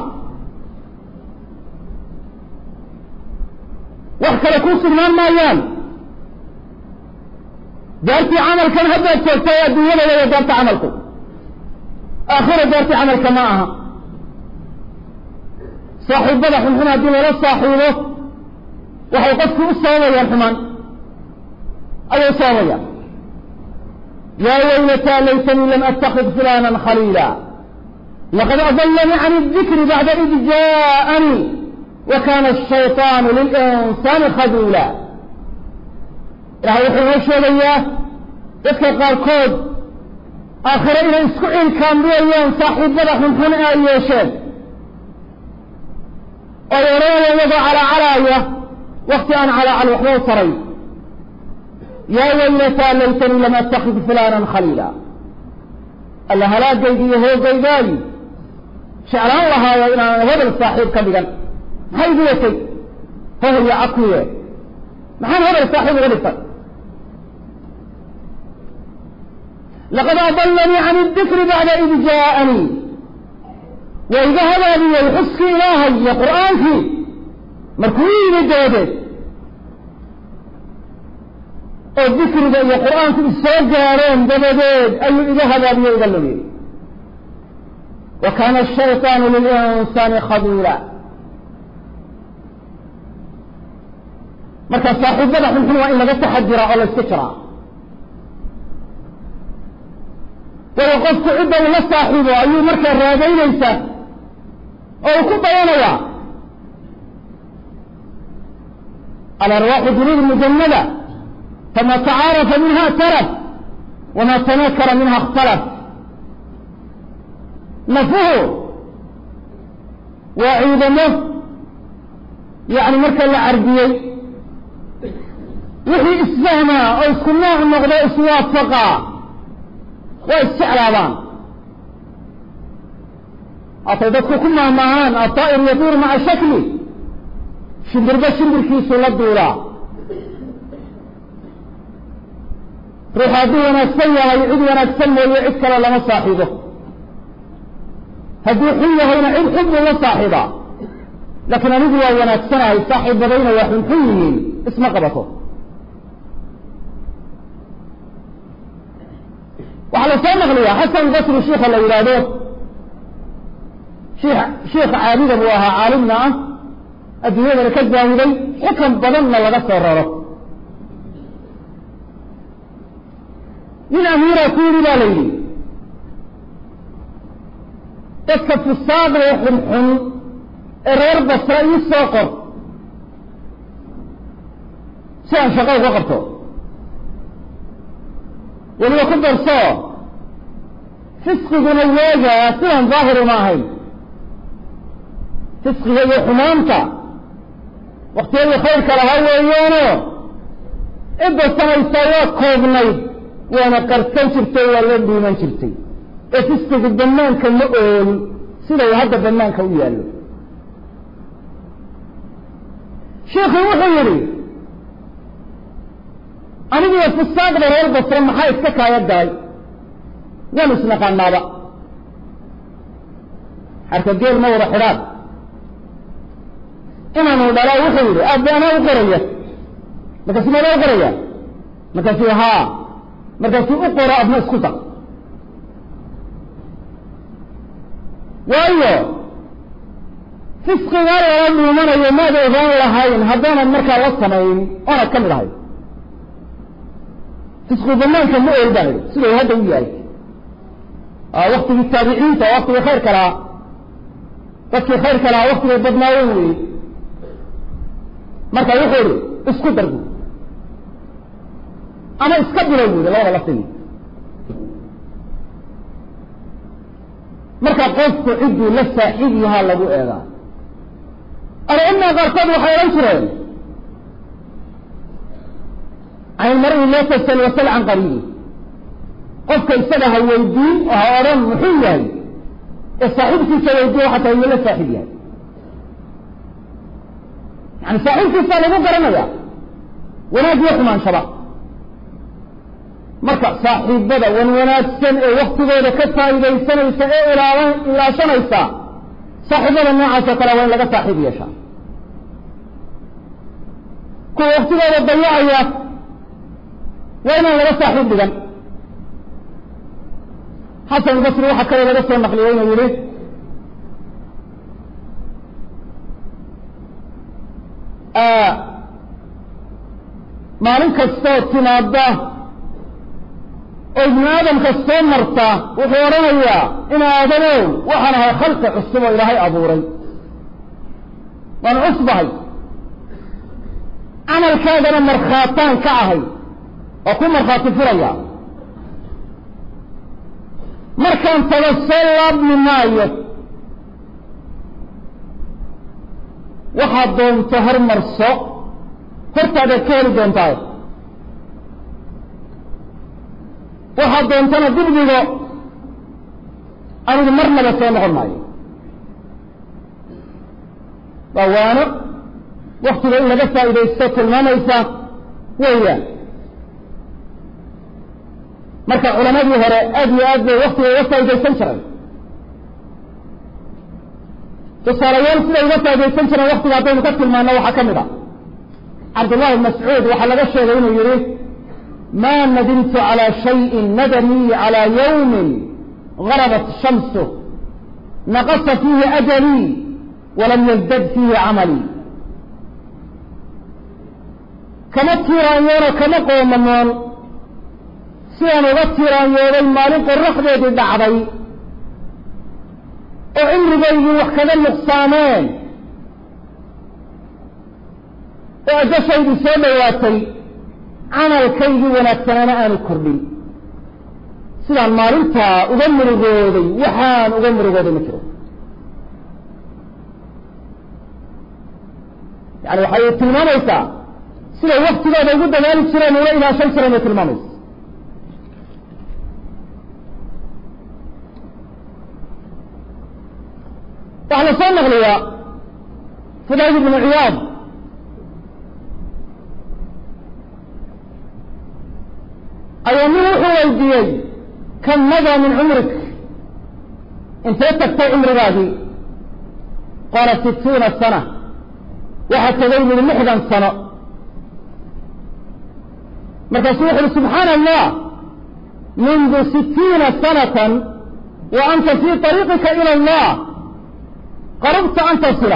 S1: wax kale kuu sugnaan maayaan daartii camalkan haddaad joogta ee adduunyada weya daarta camalku aakhira daartii camalka ma aha saaxiibada xunxun haddii lala saaxiibo waxay qofku u sababayaan xumaan ayay u sababayaan yaa waylataa laytanii lam atakid fulana khaliila laqad adalanii can اdikri bacda id jaaءanii wa kana الshayطaanu lilinsaani khaduula ilahay wuxuu inoo sheegayaa dadka qaarkood aakhire inay isku cilkaambiyayaan saaxiibada xunxun ee ay yeesheen oo odhanaya iyagoo calaacalaaya wakti aan calaacal waxba u taray yaa waylataa laytanii lam atakid fulana khaliila alla halaagaydi iyo hoogaygaagi jeclaan lahaayo inaan hebel saaxiib ka dhigan maxay igu watay hohol iyo cakuye maxaan hebel saaxiib uga dhigtay laqad adalanii can اdikri bacda id jaaءanii waa iga hadaabiyey xuskii ilaahay iyo qur'aankii markuu u yimi dabadeed oo dikriga iyo qur'aanku isoo gaareen dabadeed ayuu iga hadaabiyey iga lumiyey wa kaana الshayطaanu lilinsaani khaduula marka saaxiibada xunxun waa in laga taxadiraa oo la iska jiraa waayo qofku cidda uu la saaxiibo ayuu markaa raadaynaysa oo uu ku dayanayaa alarwaaxu dunuud mujanada fama tacaarafa minha taraf wama tanakara minha اkhtalaf nafuhu waa ciidamo yani marka la carbiyey wixii isfahmaa oo isku nooc noqdo iswaafaqaa waa isjeclaabaan hatay dadku ku mahmaahaan aطaa'ir yaduur maca shakli shimbirba shimbirkiisu la duulaa ruux hadduu wanaagsan yahay cid wanaagsan mooye cid kale lama saaxiibo hadduu xun yahayna cid xun buu la saaxiibaa laakiin anigu waa wanaagsanahay saaxiibadayna waa xunxun yihiin isma qabato waxaa la soo naqliyaa xasan basri shiika la yidhaahdo shiikha caabida buu ahaa caalimna ah adduunyadana ka zaahiday xukan badanna laga soo raro nin amiira ku yidhi baa la yidhi dadka fusaaqda ee xunxun ee reer basra ii soo qor si aan shaqo uga qabto weliba ku darso fisqiguna weegaa sidan daahiru ma ahayn fisqiga iyo xumaanta waktiyadii khayrka lahaa weeyaano cidda samaysaa waa koobnayd waana qarsan jirtay waa la dhiiman jirtay ee fisqigu banaanka ma ool sida uu hadda banaanka u yaallo shiikhu wuxuu yidhi aniguyo fusaaqda reer basre maxaa iska kaaya galay waanu isnaqaanaaba xarka geel ma wada xidhaan inaanu dhalaa wuxuu yidhi aabbe anaa u qoraya markaasu madaa u qoraya markaasuu haa markaasuu u qoro adna isku dar waayo fisqigaa lala dhuumanayo maad ogaan lahayn haddaanan markaa la samayn oonad ka mid ahay fisqu banaanka ma ool baa yidhi sidau hadda u yahay waktigii taabiciinta waktigii khayrka lahaa dadkii khayrka lahaa waktigay badnaayeen weeye marka wuxuu idhi isku dar buui ama iska bilow buui labada laftigii marka qofku cidduu la saaxiib yahaa lagu eegaa alcilmiga qaarkood waxay odhan jireen can ilmari la tasal wasal can qariibi qofka isaga ha weydiin oo ha odhan muxuu yahay ee saaxiibkiisa weydiiya waxaa tahay iyo la saaxiib yahay yani saaxiibkiisaa lagu garanaya wanaag iyo xumaanshaba marka saaxiibada wan wanaagsan ee waktigooda ka faa'iidaysanaysa ee ilaala ilaashanaysa saaxiibada noocaasoo kale waa in laga saaxiib yeeshaa kuwa waktigooda dayacaya waa inaan laga saaxiib dhigan xasan albasri waxaa kaloo laga soo naqliyey inuu yihi maalin kastoo timaada oo ibnu aadamka soo marta wuxuu odhanayaa in aadamow waxaan ahay khalqi cusub oo ilaahay abuuray waan cusbahay camalkaagana markhaataan ka ahay oo ku markhaati furaya markaan tago soo laabmi maayo waxaad doonto hormarso hortaadaad ka heli doontaa waxaad doontana dibdigo anigu marnaba soo noqon maayo waa waano waktiga in laga faa'iidaysto tilmaamaysa weeyaan marka culamadii hore aad iyo aad bay waktiga uga faa'iidaysan jireen tusaalayaal siday uga faaidaysan jireen waktiga haddaynu ka tilmaano waxaa ka mid a cabdullahi mascuud waxaa laga sheegay inuu yihi ma nadimtu calى shayءi nadamii calى ywmi garabat shamsu naqasa fiihi ajalii walam yazdad fiihi camalii kama tiiraanyoono kama qoomamoon sidaan uga tiiraanyooday maalin qoraxdeedii dhacday oo cimrigaygii wax kaga nuqsaameen oo ajashaydii soo dhowaatay camalkaygii wanaagsanaana aanu kordhin sidaan maalintaa uga murugooday waxaan uga murugooday ma jiro yani waxay tilmaamaysaa siday waktigooda ugu dadaali jireen ula ilaashan jireen bay tilmaamaysa waxaa la soo naqliyaa fudayl ibnu ciyaad ayaa nin wuxuu weydiiyey kam madaa min cumrik intee tagtay cumrigaagii qaala sittuuna sana waxaa tagay buhi lixdan sano markaasuu wuxu uhi subxaana allah mundu sittiina sanatan wa anta fii طariiqika ilى allah qarabta an tasila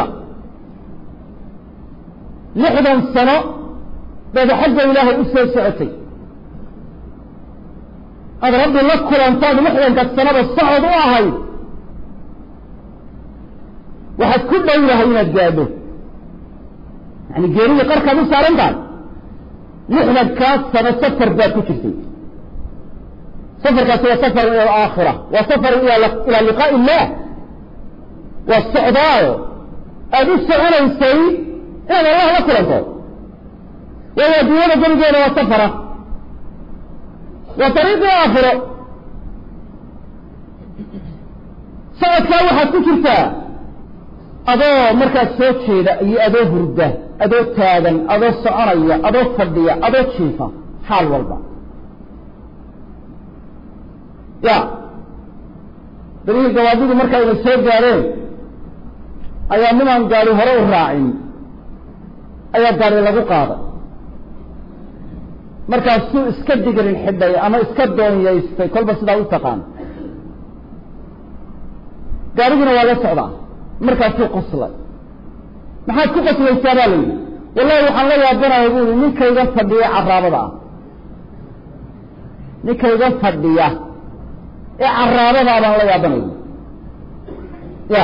S1: lixdan sano baad xagga ilaahay u soo socotay aad rabbi la kulantaad lixdanka sanaba socod u ahayd waxaad ku dhowdahay inaad gaadho yani geeridii qarkaad u saaran tahay lixdankaas sano safar baad ku jirtay safarkaasi waa safar ila alaakhira waa safar ilaa liqaa'i illah waa socdaayo aada u soconaysay inaad allah la kulanto waayo adduunyada geligeeda waa safara waa dariiqii aakhiro socodkaa waxaad ku jirtaa adoo markaas soo jeeda iyo adoo hurda adoo taagan adoo soconaya adoo fadhiya adoo jiifa xaal walba ya dalihii gawaadidu markayna soo gaadheen ayaa nimaan gaari hore u raacin ayaa gaari lagu qaaday markaasuu iska digirin xidhay ama iska doonyaystay kolba sidaa u taqaan gaarigina waa la socdaa markaasuu qoslay maxaad ku qoslaysaa baa la yidhi wallahi waxaan la yaabanaya bu yidhi ninkayga fadhiya caraabada ah ninkayga fadhiya ee caraabadaa baan la yaabanaya ya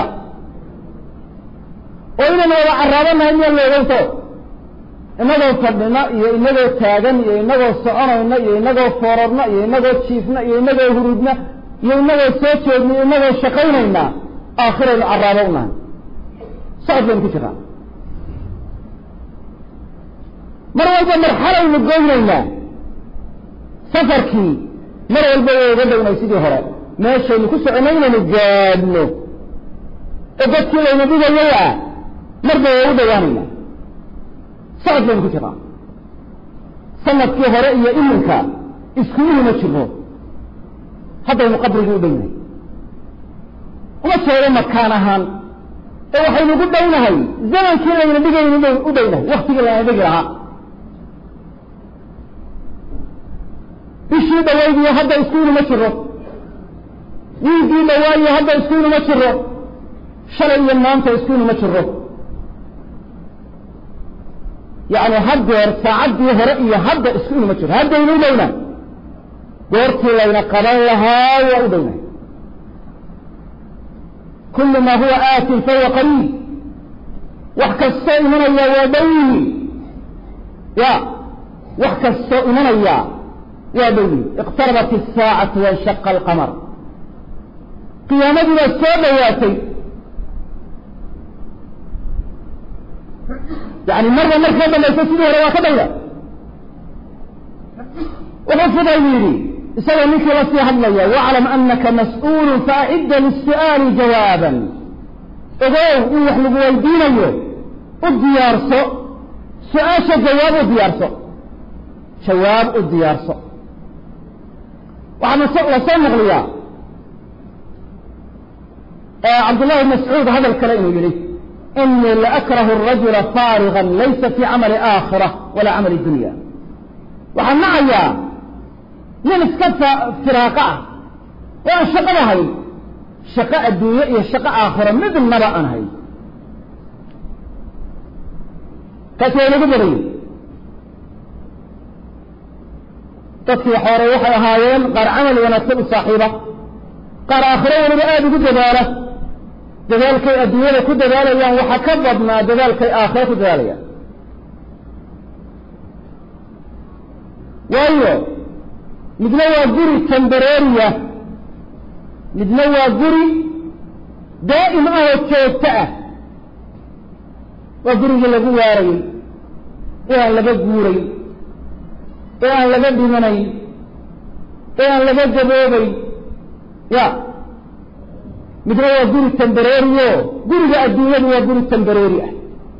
S1: oo inaynu wada caraabanahay miyaa loogowto inagoo fadhina iyo inagoo taagan iyo inagoo soconayna iyo inagoo foorarna iyo inagoo jiifna iyo inagoo hurudna iyo inagoo soo jeedna iyo inagoo shaqaynayna aakhiraynu caraabo unahay socod baynu ku jiraa mar walba marxalaynu goynaynaa safarkii mar walba way uga dhownay sidii hore meeshaynu ku soconay inaynu gaadhno oo dadkii layna dhigayay ah marba waa u dhawaanayna socod baynu ku jirnaa sanadkii hore iyo iminka iskuulihima jirno haddaynu qabrigii u dhownahay uma jeedo makaan ahaan ee waxaynu ugu dhownahay zamankii layna dhigaynu u dhownahay waktigii layna dhigi lahaa bishii dhawaydiyo hadda iskuuluma jiro wiigii dhawaayo hadda iskuuluma jiro shalay iyo maanta iskuuluma jiro yacni haddeer saacaddii hore iyo hadda iskuuluma jiro haddaynu u dhowna goortii layna qaban lahaa waa u dhowna kullu maa huwa aatin fahuwa qariib wax kastoo imanaya waa dhowyi ya wax kastoo imanaya waa dhowyi iqtarabat isaacatu wanshaqa alqamar qiyaamadii baa soo dhowaatay yani marba markaa dambaysa sidii hore waa ka dhowda wuxuu fudayl yidhi isagoo ninkii la sii hadlaya waclam anaka mas-uulu faacidda lisu-aali jawaaban ogow in wax lagu weydiinayo u diyaarso su-aasha jawaab u diyaarso jawaab u diyaarso waxaa la soo naqliyaa cabdullahi bn mascuud hadal kale inuu yihi inii laakrahu arajula faariga laysa fi camali aakhira walaa camali dunya waxaan nacayaa nin iska firaaqa ah oo aan shaqada hayn shaqo adduunye iyo shaqo aakhiro midnaba aan hayn kaasi waa inagu badayey dadkii hore waxay ahaayeen qaar camal wanaagsan u saaxiiba qaar aakhiro weliba aada ugu dadaala dadaalkay adduunyada ku dadaalayaan waxaa ka badnaa dadaalkay aakhiro ku dadaalayaan waayo midna waa guri tembareeriya midna waa guri daa'im ah oo joogto ah waa gurigii lagu waarayey ee aan laga guuray ee aan laga dhimanayn ee aan laga gaboobayn ya midna waa guri tembareeriyo guriga adduunyadu waa guri tembareeri ah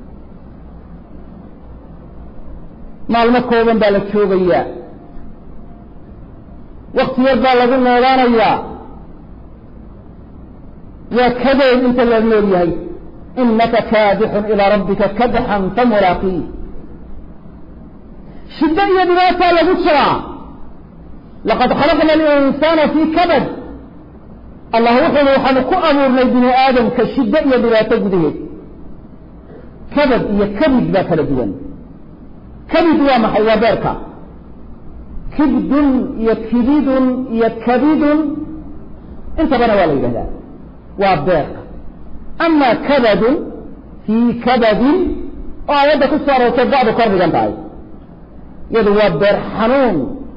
S1: maalmo kooban baa la joogayaa wakti yar baa lagu noolaanayaa waa kadeed inta la nool yahay inaka kaadixun ilaa rabbika kadxan famulaaqii shiddo iyo dhibaataa lagu jiraa laqad khalaqna alinsaana fii kabad allah wuxuuhi waxaanu ku abuurnay bini aadamka shiddo iyo dhibaato gudaheed kabad iyo kabid baa kala duwan kabid waa maxay waa beerka kibdun iyo kibidun iyo kabidun intabana waa la yidhahdaa waa beerka ama kabadun fii kabadin oo aayadda ku soo aroortay bacdu kor dhigan tahay iyadu waa beer xanuun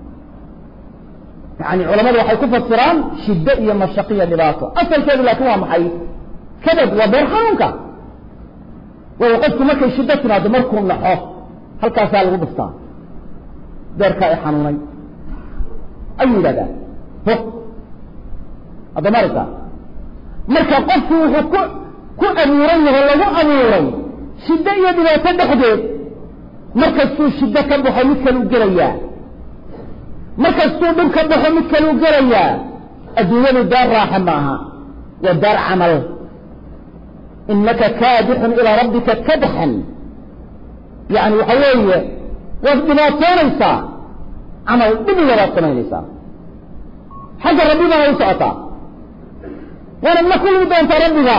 S1: yani culamadu waxay ku fasiraan shiddo iyo mashaqiyo dhibaato asalkeedu laakiin waa maxay kabad waa beer xanuunka waayo qofku markay shiddo timaado markuu naxo halkaasaa lagu dhuftaa beerkaa i xanuunay ayuu yidhahdaa hog haddama aragtaa marka qofku wuxuu ku ku abuuran yahay lagu abuuray shiddo iyo dhibaato dhexdeed markastuu shiddo ka baxo mid kale u gelayaa markastuu dhib ka baxo mid kale u gelayaa adduunyadu daar raaxa ma aha waa daar camal inaka kaadixun ilaa rabbika kadxan yani waxa weeye waad dhibaatoonaysaa camal dhibiga baad samaynaysaa xagga rabbi baana u socotaa waanad la kulmi doontaa rabbiga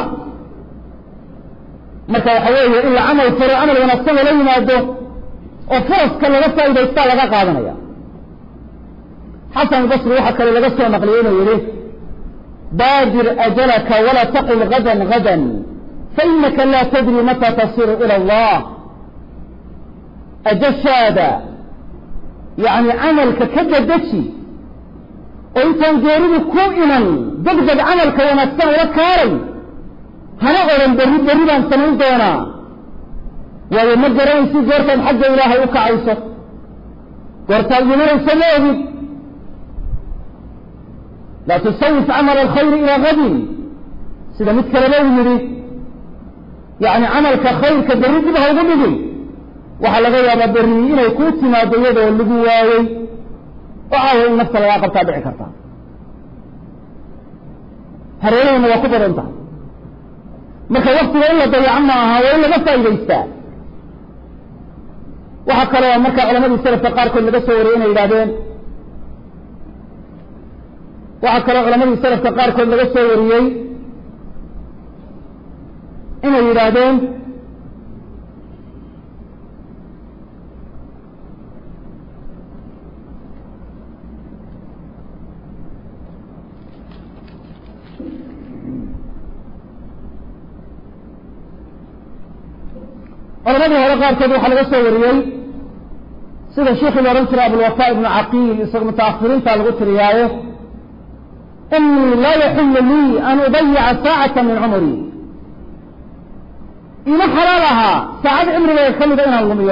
S1: marka waxa weeye in la camal faro camal wanaagsan lala yimaado oo faraska laga faa'idaystaa laga qaadanaya xasan albasri waxaa kale laga soo naqliyey inuu yihi baadir ajalaka walaa taqul gadan gadan fainaka laa tadri mata tasiru ila allah ajashaada yani camalka ka dadeji oo intaan geeridu ku iman degdeg camalka wanaagsan ula kaaray hana odhan berri berri baan samayn doonaa waayo ma garanaysi goortaad xagga ilaahay u kacayso goortaad imanayso ma ogid laa tusawif camal alkhayri ilaa gadin sida mid kaleba uu yidhi yani camalka khayrka berri dib ha ugu dhigin waxaa laga yaabaa berri inay kuu timaado iyadoo lagu waayey oo caawa in nafta lagaa qabtaa dhici karta hareerahayna waa ku badan tahay marka waktiga in la dayaco ma aha waa in laga faa'idaystaa waxaa kaloo marka culamadii salafka qaarkood laga soo wariyey inay yidhahdeen waxaa kaloo culamadii salafka qaarkood laga soo wariyey inay yidhaahdeen culamadii hore qaarkood waxaa laga soo wariyey sida sheikii la odhan jiray abulwafa ibnu caqiil isaga mutaahiriinta lagu tiriyaaye inii laa yaxillu lii an udayica saacata min cumri ima xalaal ahaa saacad cimrigayga ka mida inaan lumiyo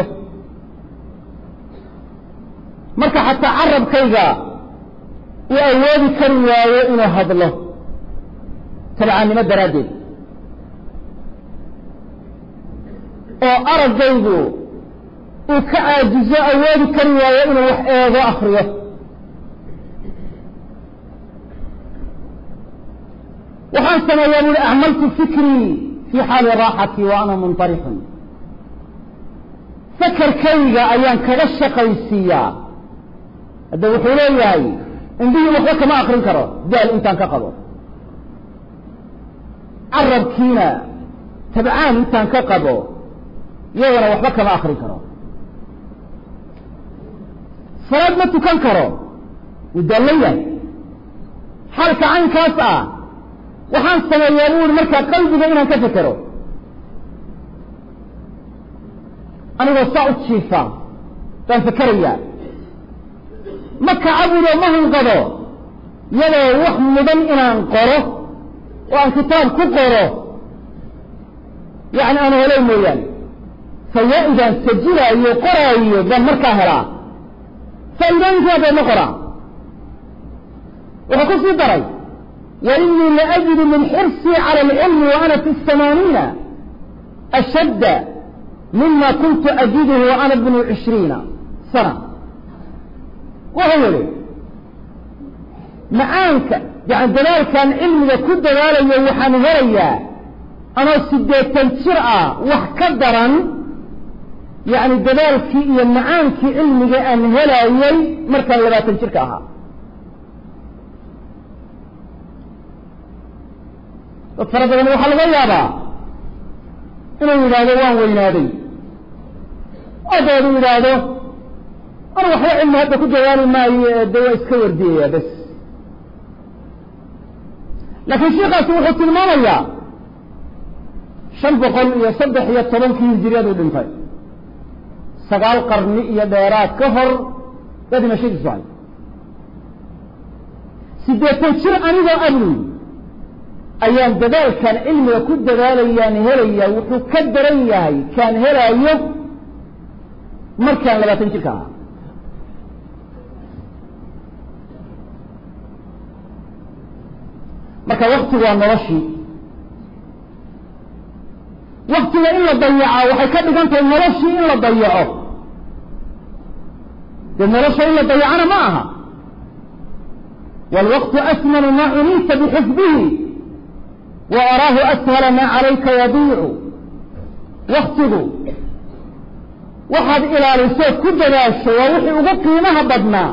S1: marka xataa carabkayga uu awoodi kari waayo inuu hadlo tabcaannimo daraaddeed oo araggaygu uu ka caajizo awoodi kari waayo inuu wax eego akriyo waxaan sameeyaa buui acmaltu fikrii fi xaali raaxati wa ana muntarixun fakarkayga ayaan kaga shaqaysiiyaa hadda wuxuu leeyahay indhihii waxba kama akrin karo daal intaan ka qabo carabkiina tabcaan intaan ka qabo iyagana waxba kama akrin karo salaad ma tukan karo wuu daallan yahay xaalka caynkaas ah waxaan sameeyaa bu uri markaa qalbiga inaan ka fekero anigoo saa u jiifa baan fekerayaa ma kacabudo ma hunqado iyadoo wax mudan inaan qoro oo aan kitaab ku qoro yacni aan helay mooyaane fawaa-idaan sajilaayo qoraayo baan markaa helaa faa'iidooyinkaa baan ma qoraa wuxuu ku sii daray وإني لأجد من حرصي على العلم وأنا في الثمانين أشد مما كنت أجده وأنا ابن عشرين سنة وهو لي معانك يعني دلال كان علمي كل دلال يوحان هريا أنا سديت تنشرع وحكدرا يعني دلال في معانك علمي أن هلا يي مركا لا تنشركها dad fara badan waxaa laga yaabaa inuu yidhaahdo waan weynaaday oo dabeedu yidhaahdo anu waxba cilmi hadda ku jawaabi maayo ee de waa iska wardiyaya bes laakiin sheikaasi wuxuu tilmaamayaa shan boqol iyo saddex iyo tobankii hijiriyaduu dhintay sagaal qarni iyo dheeraad ka hor yaa dhimashadiisu hay siddeetan jir anigoo abluy ayaan dadaalkaan cilmiga ku dadaalayaan helaya wuxuu ka daran yahay kaan helaayo markaan labaatan jirka ahaa marka waktigu waa noloshii waktiga in la dayaca waxay ka dhigan tahay noloshii in la dayaco dee nolosha in la dayacana ma aha wاlwaqtu asmanu ma cunita bxifdihi وأraahu أshل ma عalayka yadiicu waktigu waxaad ilaaliso ku dadaasho waa wixii ugu qiimaha badnaa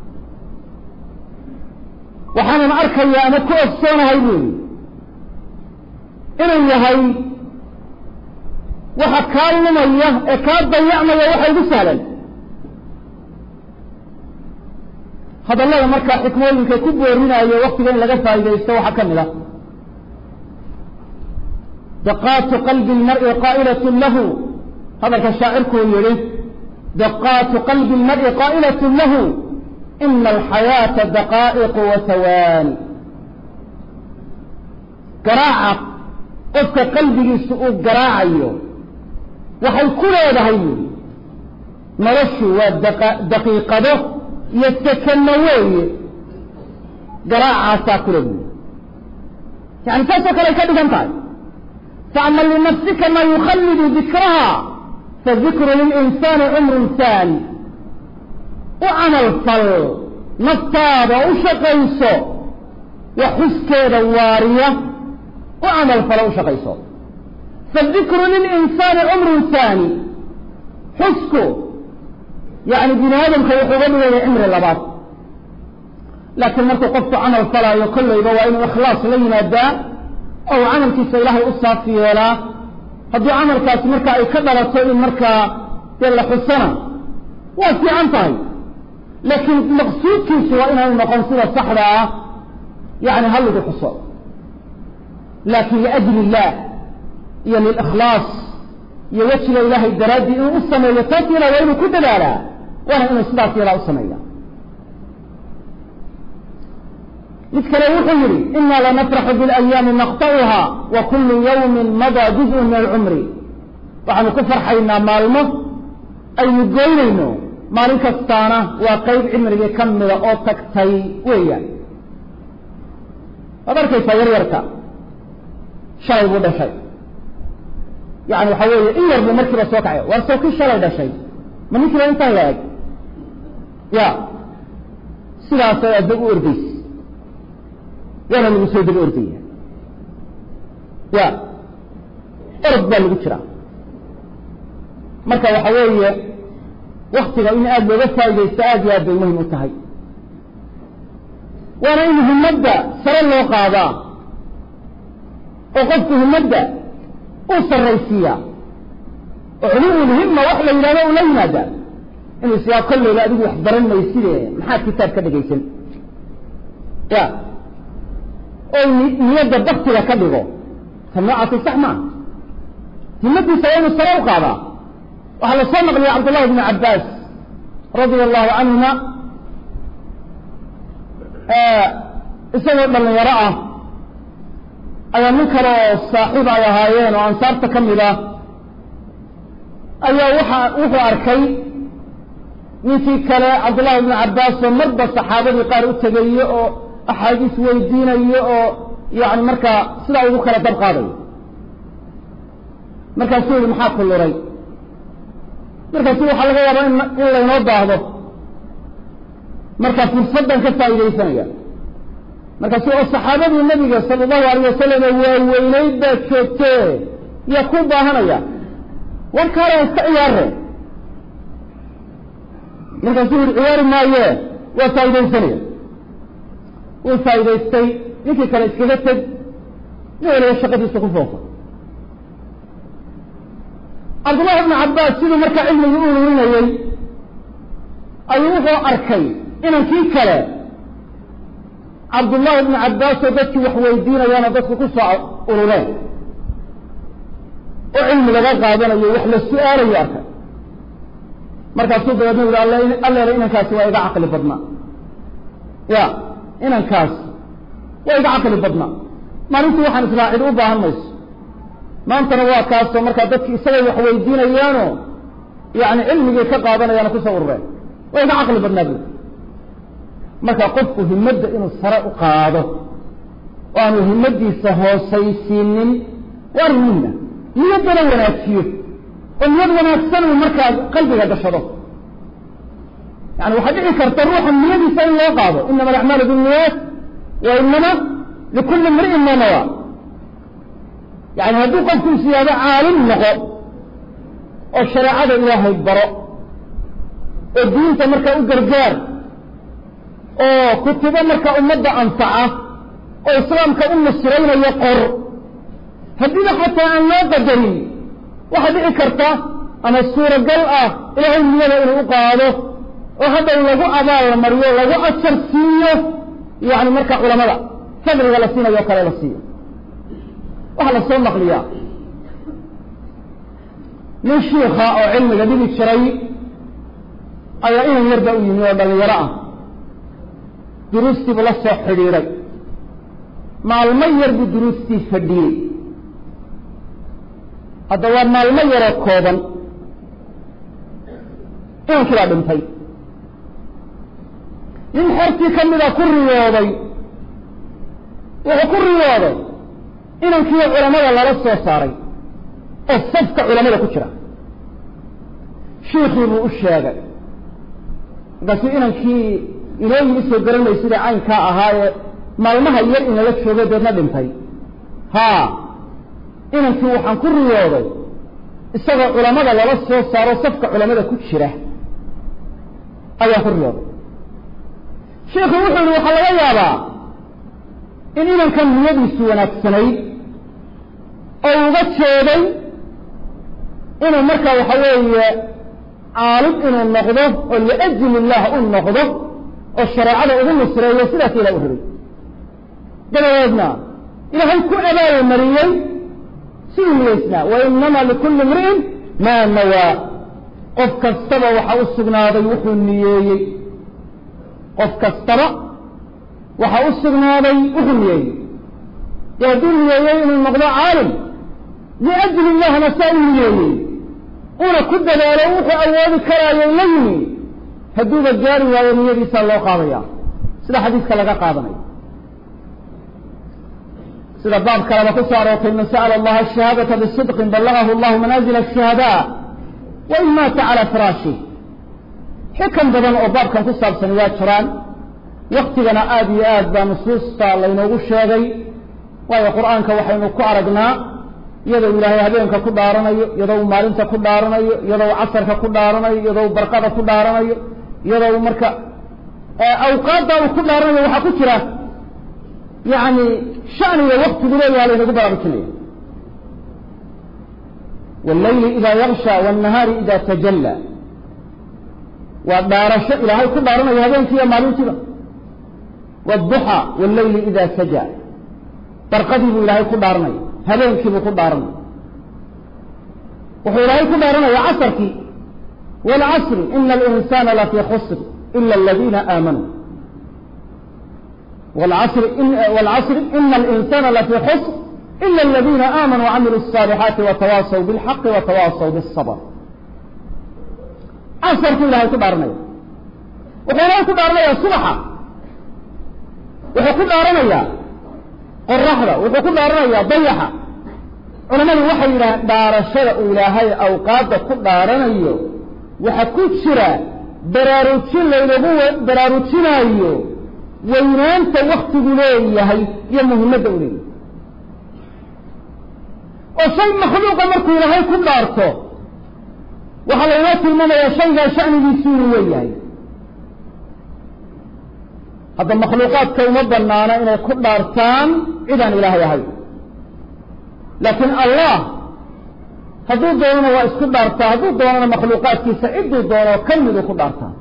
S1: waxaanan arkaya ama ku ogsoonahay buuli inuu yahay waxa kaa lumaya ee kaa dayacmaya waxa ugu sahlan hadallada markaa xikmooyinka ku boorinayo waktiga in laga faa'idaysto waxaa ka mid a daqaatu qalbi lmar'i qaa'ilat lahu hadalka shaacirkuu yihi daqaatu qalbi lmar'i qaa'ilat lahu ina alxayaata daqaa'iqu wa hawaani garaaca qofka qalbigiisa uu garaacayo waxay ku leedahay buuri noloshu waa daqiiqado iyo sekano weeye garaacaasaa kule buuri yani saasoo kale ay ka dhigan tahay faama linafsika maa yukhalidu dikraha fadikru lilinsaani cumrun haani u camal fal naftaada u shaqayso wax xuskeeda waariya u camal falo u shaqayso fadikru lilinsaani cumrun haani xusku yani bini aadamka wuxuu uga dhigaya cimri labaad laakiin markuu qofku camal falaayo kollayba waa inuu ikhlaas la yimaadaa oo uu camalkiisa ilaahay u saafi yeelaa haddii camalkaasi marka ay ka dhalato in markaa dee la xusana waa fiican tahay laakiin maqsuudkiisu waa inaanu noqon sida saxda ah yani ha lagu xuso laakiin liajli illah iyo lilikhlaas iyo wejiga ilaahay daraaddii inuu u sameeyo taas yadaa waa inuu ku dadaalaa waana inuu sidaas yadaa u sameeya mid kale wuxuu yidhi inaa lanafraxu biاlayaami naqta'uha wa kulu yawmin madaa juzءun min alcumri waxaanu ku farxaynaa maalmo aynu goynayno maalin kastaana waa qayb cimrigii ka mida oo tagtay weeyaan waad arkaysaa yaryarka shalay buu dhashay yani waxa weeye in yar buu markiiba soo kacay waa soo kii shalay dhashay ma ninkiiba intaan la eg ya sidaasay adba u ordays waana lagu soo daba ordaya ya orod baa lagu jiraa marka waxa weeye waktiga in aada looga faa'idaysto aad iyo aad bay muhim u tahay waana in himadda sare loo qaadaa oo qofku himadda uu sarraysiiyaa oo culuwulhimma wax la yidhahdo ula yimaadaa inuu isyaa kollayba adigu wax baran mayside maxaad kitaab ka dhegaysan ya oo niyadda baktiga ka dhigo ta noocaasi sax maa himadiisa waa inuu sare u qaadaa waxaa la soo naqliyay cabdullahi bni cabbaas radia allahu canhuma isagoo dhalinyaro ah ayaa nin kale oo saaxiib ay ahaayeen oo ansaarta ka mid ah ayaa waxa wuxuu arkay ninkii kale cabdullahi bni cabbaas oo marba saxaabadii qaar u tegayo oo axaadiis weydiinayo oo yani markaa sidaa ugu kala dab qaadayo markaasuu yihi maxaa ku luray markaasu waxaa laga yaabaa in in laynoo baahdo marka fursaddan ka faa'iidaysanaya markaasu oo saxaabadii nabiga sala allahu alayh wasalam waaweynayd baad joogtee yaa ku baahanaya warkaale iska ciyaare markaasuu yihi ciyaari maaye waa faa'iidaysanaya wuu faa'idaystay ninkii kale iskaga teg nin waliba shaqadiisa ku foofa cabdullahi bnu cabbaas siduu markaa cilmigii u ururinayey ayuu wuxuu arkay inankii kale cabdullahi bnu cabbaas oo dadkii wax weydiinayaana dadku ku soo urureen oo cilmi laga qaadanayo wax la su-aalayo arkay markaasuu dabeedna yihi alleele inankaasi waa iga caqli badnaa ya inankaas waa iga caqli badnaa maalintii waxaan islaa cid u baahan mayso maantana waa kaasoo markaa dadki isagay wax weydiinayaano yani cilmigii ka qaadanayaana kusoo urureen waa iga caqli badnaa buuri marka qofku himadda inuu sare u qaado oo aanu himadiisa hoosaysiinin waa arrin muhima niyaddana wanaajiyo oo niyad wanaagsan uu markaa qalbiga gashado yani waxaa dhici karta ruuxa niyadiisa in loo qaado inama alacmaalu binniyaat wa inama likulli imri'in ma nawa yani hadduu qofku siyaado caalim noqo oo shareecada ilaahay baro oo diinta markaa u gargaar oo kutubo markaa ummadda anfaca oo islaamka u nusraynayo qor haddiiba xataa aan loo qadarin waxaa dhici karta ama suuragal ah ilaahay niyada inuu u qaado oo haddaw lagu abaal mariyo lagu ajar siiyo yani markaa culamada fadliga la siinayo o kale la siiyo waxaa la soo naqliyaa nin shiika oo cilmiga dhigi jiray ayaa inan yarba u yimi oo dhalinyaro ah duruustiibuu la soo xidhiidhay maalmo yar buu duruustii fadhiyey hadda waa maalmo yaroo kooban inankii baa dhintay nin xertii ka mida ku riyooday wuxuu ku riyooday inankii culamada lala soo saaray oo safka culamada ku jira shiikii buu u sheegay markaasuu inankii inooyin isoo garanay sida caynkaa ahaayee maalmaha yar inala joogo deedna dhintay haa inankii waxaan ku riyooday isagoo culamada lala soo saaro safka culamada ku jira ayaan ku riyooday shiikhu wuxuu yihi waxaa laga yaabaa in inankan niyadiisu wanaagsanayd oo uga jeeday inuu markaa waxa weeye caalim inuu noqdo oo liajli illah u noqdo oo shareecada ugu nusreeyo sidaas ilah u rabay dabadeedna ilaahay ku abaaya mariyey siduu niyeysnaa wa inama likulli imri'in maa nawaa qof kastaba waxa u sugnaaday wuxuu niyeeyey qof kastaba waxa u sugnaaday wuxuu niyeeyey dee hadduu niyeeyey inuu noqdo caalim liajli illahna saa u niyeeyey una ku dadaalo wuxuu awoodi karaayo la yimi hadduuba gaari waayo niyadiisaa loo qaadaya sida xadiiska laga qaadanayo sida baab kaleba ku soo aroortay man sa'ala allaha ashahaadata bisidqin ballagahu allahu manaazila ashuhadaa wa in maata calaa firaashih xikan badan oo baabkan ku saabsan waa jiraan waktigana aada iyo aad baa nusuusta laynoogu sheegay waayo qur-aanka waxaynu ku aragnaa iyadoo ilaahay habeenka ku dhaaranayo iyadoo maalinta ku dhaaranayo iyadoo casarka ku dhaaranayo iyadoo barqada ku dhaaranayo iyadoo marka awqaadda uu ku dhaaranayo waxaa ku jira yani shaniga waktigu leeyaha laynagu baraarujinaya wاllayli ida yaksha wالnahaari ida tajalla waa dhaarasho ilaahay ku dhaaranayo habeenkiiyo maalintiiba wالduxى wاllayli ida saja barqadii buu ilaahay ku dhaaranaya habeenkiibuu ku dhaaranaya wuxuu ilaahay ku dhaaranaya casrkii wاlcasri ina اlinsana lafii khusr ila اladina aamanuu wاlcasri ina alinsana lafii khusr ila اladina aamanuu wacamiluu الصaalixaati watawaasaw biاlxaqi watawaasaw biالصabr casrkuu ilahay ku dhaaranaya wuxuu ilahay ku dhaaranaya subaxa wuxuu ku dhaaranayaa qoraxda wuxuu ku dhaaranayaa dayaxa culamadu waxay yidhaaheen dhaarashada uu ilaahay awqaadda ku dhaaranayo waxa ku jira baraarujin laynagu baraarujinaayo weynaanta waktigu leeyahay iyo muhimadda u leeyahay oo shay makhluuqa markuu ilaahay ku dhaarto waxaa laynoo tilmaamayaa shaygaa shanigiisu inuu weeyahay hadda makhluuqaadka uma banaana inay ku dhaartaan cidaan ilaahay ahay laakiin allah hadduu doonana waa isku dhaartaa hadduu doonana makhluuqaadkiisa cidduu doono ka miduu ku dhaartaa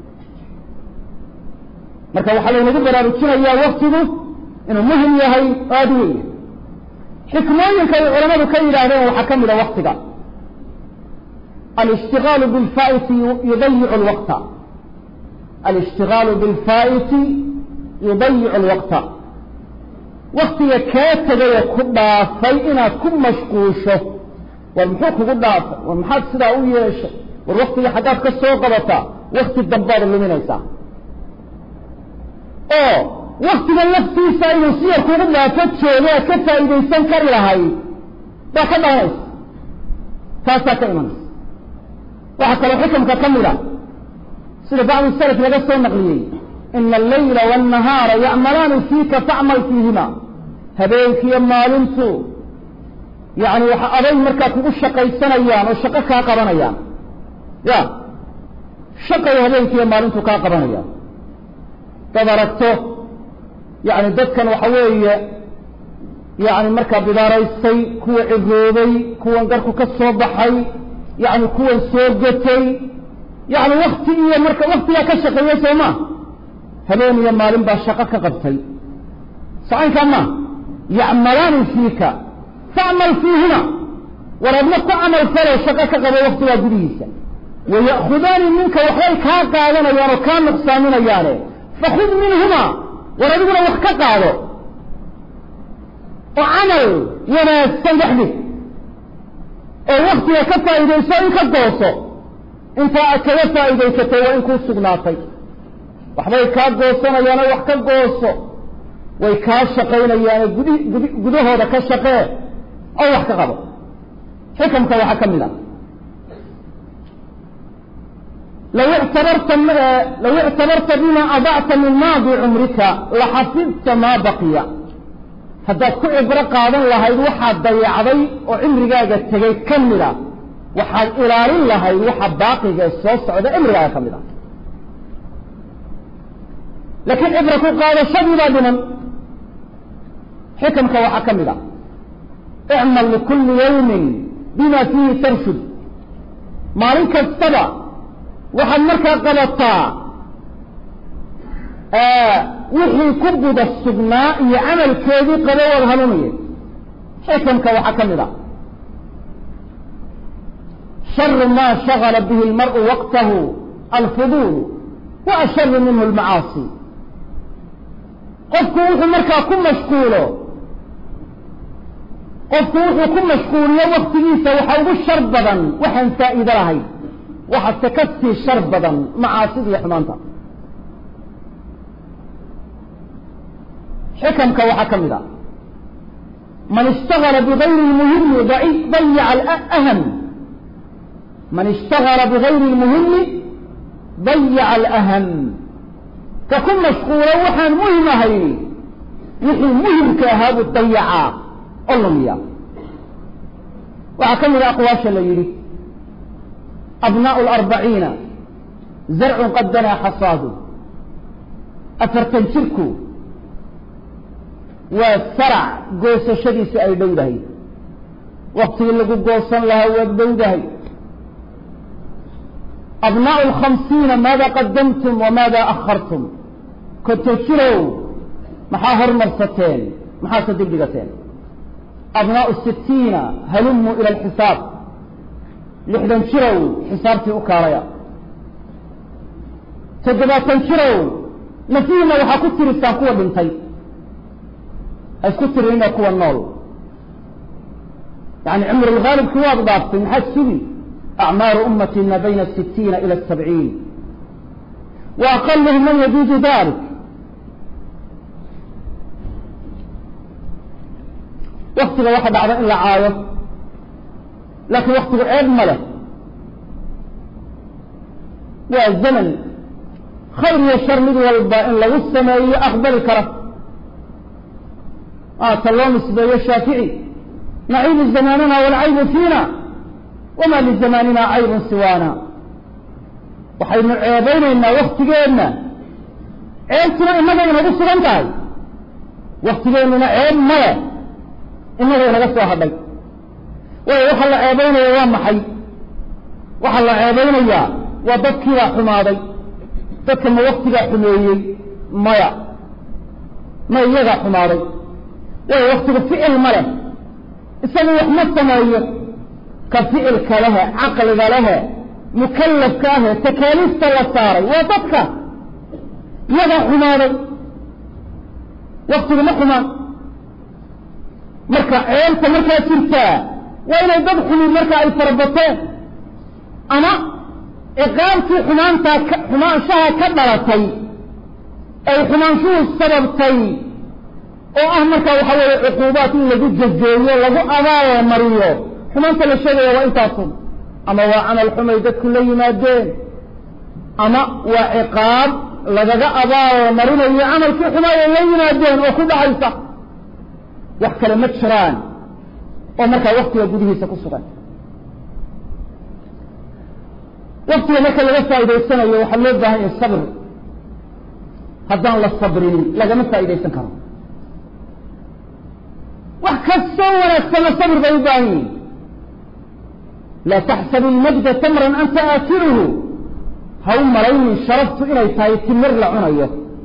S1: marka waxaa laynagu baraarujinayaa waktigu inuu muhim yahay oo aada u weya xikmooyinka ay culamadu ka yidhaahdeen waxaa ka mida waktiga alishtigaalu bilfaa'iti yudayicu lwaqta alishtigaalu bilfaa'iti yudayicu alwaqta waktiga kaa tegayoo ku dhaafay inaad ku mashquusho war muxuu kugu dhaafay war maxaad sidaa u yeeshay war waktiga xaggaad ka soo qabataa wakti dambaad luminaysaa oo waktiga laftiisa inuu si yar kugu dhaafo joogo aad ka faa'iidaysan kari lahayd baa ka dhaanaysa taasaa ka imanaysa waxaa kaloo xikamka ka mid a sida bacdu salaf laga soo naqliyey ina allayla wاnnahaara yacmalaani fiika facmal fiihima habeenkiiyo maalintu yani waxa aday markaa kugu shaqaysanayaan oo shaqo kaa qabanayaan ya shaqay habeenkiiyo maalintu kaa qabanayaan dad aragto yani dadkan waxa weeye yani markaa bidaaraystay kuwa ciroobay kuwan garku ka soo baxay yani kuwan soo gatay yani wakti iyo marka waktigaa ka shaqeeya soo ma habeen iyo maalin baa shaqo ka qabtay sacaynkaa ma yacmalaani fiika facmal fiihima war adna ku camal falo shaqo ka qabo waktigaa gudihiisa waya'khudaani minka waxbay kaa qaadanayaan oo kaa nuqsaaminayaane fakhud minhuma war adiguna wax ka qaado oo camal wanaagsan dhexdid oo waktiga ka faa'iidayso in ka gooso intaa aad kaga faa'iidaysatay waa in kuu sugnaatay waxbay kaa goosanayaanoo wax ka gooso way kaa shaqaynayaane gudi gudi gudahooda ka shaqee oo wax ka qabo xikamka waxaa ka mid a low ictabarta low ictabarta bima adacta min maadi cumrika laxafidta maa baqiya haddaad ku cibro qaadan lahayd waxaad dayacday oo cimrigaaga tegay ka mida waxaad ilaalin lahayd waxa baaqiga soo socda cimrigaaga ka mid a laakiin cibro ku qaadashadii baa dhiman xikamka waxaa ka mid a icmal likulli yawmin bima fiihi tarshud maalin kastaba waxaad markaa qabataa wixii ku guda sugnaa iyo camalkeedii qaba waad hanuunaya xikamka waxaa ka mid a sharu ma shagala bihi اlmar'u waqtahu alfuduul wa asharu minhu اlmacaasi qofku wuxuu markaa ku mashquulo qofku wuxuu ku mashquuliyo waktigiisa waxa ugu shar badan waxaan faa'iido lahayn waxase ka sii shar badan macaasida iyo xumaanta xikamka waxaa ka mid a man ishtagala bigayri lmuhimi dayaca alaham man ishtagala bigayri lmuhimi dayaca alaham ka ku mashquulo waxaan muhim ahay wixii muhimka ahaa buu dayacaa oo lumiya waxaa ka mid a aqwaasha la yidhi abnaءu اlarbaciina zarcun qad danaa xasaadu afartan jirku waa sarac goosashadiisa ay dhowdahay waktigii lagu goosan lahaa waad dhowdahay abnaءu اlkhamsiina maada qadamtum wamaada akhartum konton jirow maxaa hormarsateen maxaase dib dhigateen abnaءu sitiina halumuu ila alxisaab lixdan jirow xisaabtii u kaalaya toddobaatan jirow nafihiina waxaa ku tirisaan kuwa dhintay ha isku tirinina kuwa nool yani cumrulgaalibki waad dhaaftay maxaad sugi acmaaru ummati ma bayna sitiina ila sabciin wa aqaluhum man yajuuzu dalik waktiga waxa dhacda in la caayo laakiin waktigu ceeb ma leh waa zaman khayr iyo shar mid walba in lagu sameeyo aqbali kara aata loo nisbeeyo shaafici naciibu zamaanina walcaybu fiina wama lizamaanina caybun siwaana waxaynu ceebaynaynaa waktigeenna ceebtuna innaga inagu sugan tahay waktigeennuna ceeb male innaga inaga soo hadhay waayo waxa la ceebaynaya waa maxay waxaa la ceebaynayaa waa dadkiibaa xumaaday dadka ma waktigaa xumeeyey maya ma iyagaa xumaaday waayo waktigu ficil ma leh isagu wax ma sameeyo ka ficilka lehe caqliga lehe mukallafka ahe takaaliifta la saaray waa dadka iyagaa xumaaday waktigu ma xumaan marka ceebta markaa jirtaa waa inay dad xumid marka ay farabateen ama ciqaabtii xumaantaa ka xumaanshaha ka dhalatay ay xumaanshuhu sababtay oo ah markaa waxa weeye cuquubaat in lagu jajeeyo lagu abaalo mariyo xumaanta la sheegaya waa intaasun ama waa camal xumay dadku la yimaadeen ama waa ciqaab lagaga abaalo marinayo camalkii xumaay ay la yimaadeen oo ku dhacaysa wax kale ma jiraan oo markaa waktiga gudihiisa ku sugan waktiga marka laga faa'idaysanayo waxaa loo baahan yahay sabr haddaan la sabrinin lagama faa'idaysan karo wax kastoo wanaagsanna sabr bay u baahan yihin laa taxsabu ilmajda tamran anta aakiluhu ha u malaynin sharaftu inay tahay timir la cunayo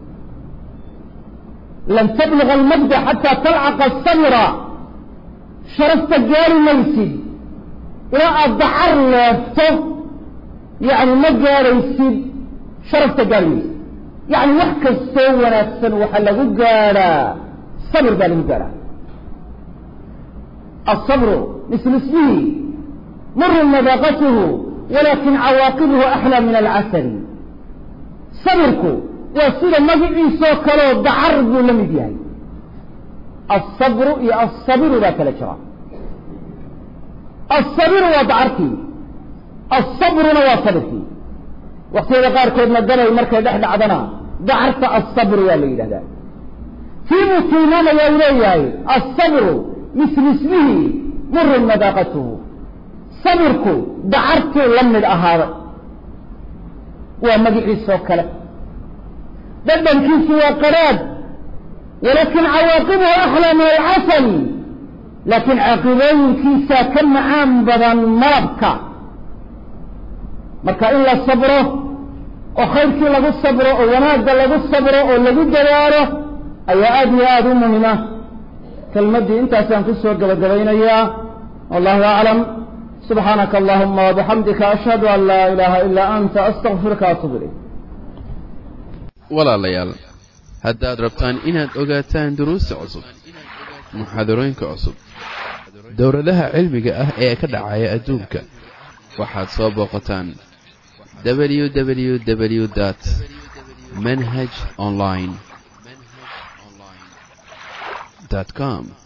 S1: lan tabluga almajda xataa talcaqa asabra sharafta gaari maysid ilaa aad dacar leefto yani ma gaadhaysid sharafta gaari maysid yani wax kastoo wanaagsan waxaa lagu gaadhaa sabr baa lagu gaadhaa الصبر مثل اسمه مر مذاقته ولكن عواقبه أحلى من العسل صبرك وسيلة مجعي سوكلو دعرب لم يديهي الصبر يا الصبر ذاك الأجراء الصبر ودعرتي الصبر وصبرتي waktiyada qaarkoodna gabay markay dhex dhacdana dacarta asabru waa la yidhahdaa kii buu tilmaamaya u leeyahay asabru mislu ismihi murun madaaqatuhu sabirku dacartuu la midh ahaaday waa magiciisoo kale dhadhankiisu waa qaraad walakin cawaaqibuhu axlaa min alcasal laakiin caaqibooyinkiisaa ka macaan badan malabka marka in la sabro oo khayrkii lagu sabro oo wanaagga lagu sabro oo lagu dadaalo ayaa aada iyo aada u muhima kelmaddii intaasaan ku soo gabagabaynayaa wallahu aclam subxaanaka allahuma wabixamdika ashhadu an laa ilaaha ilaa anta astaqfiruka atuub ilayk
S2: walaalayaal haddaad rabtaan inaad ogaataan duruusta cusub muxaadarooyinka cusub dowladaha cilmiga ah ee ka dhacaya adduunka waxaad soo booqataan www dt manhaj online com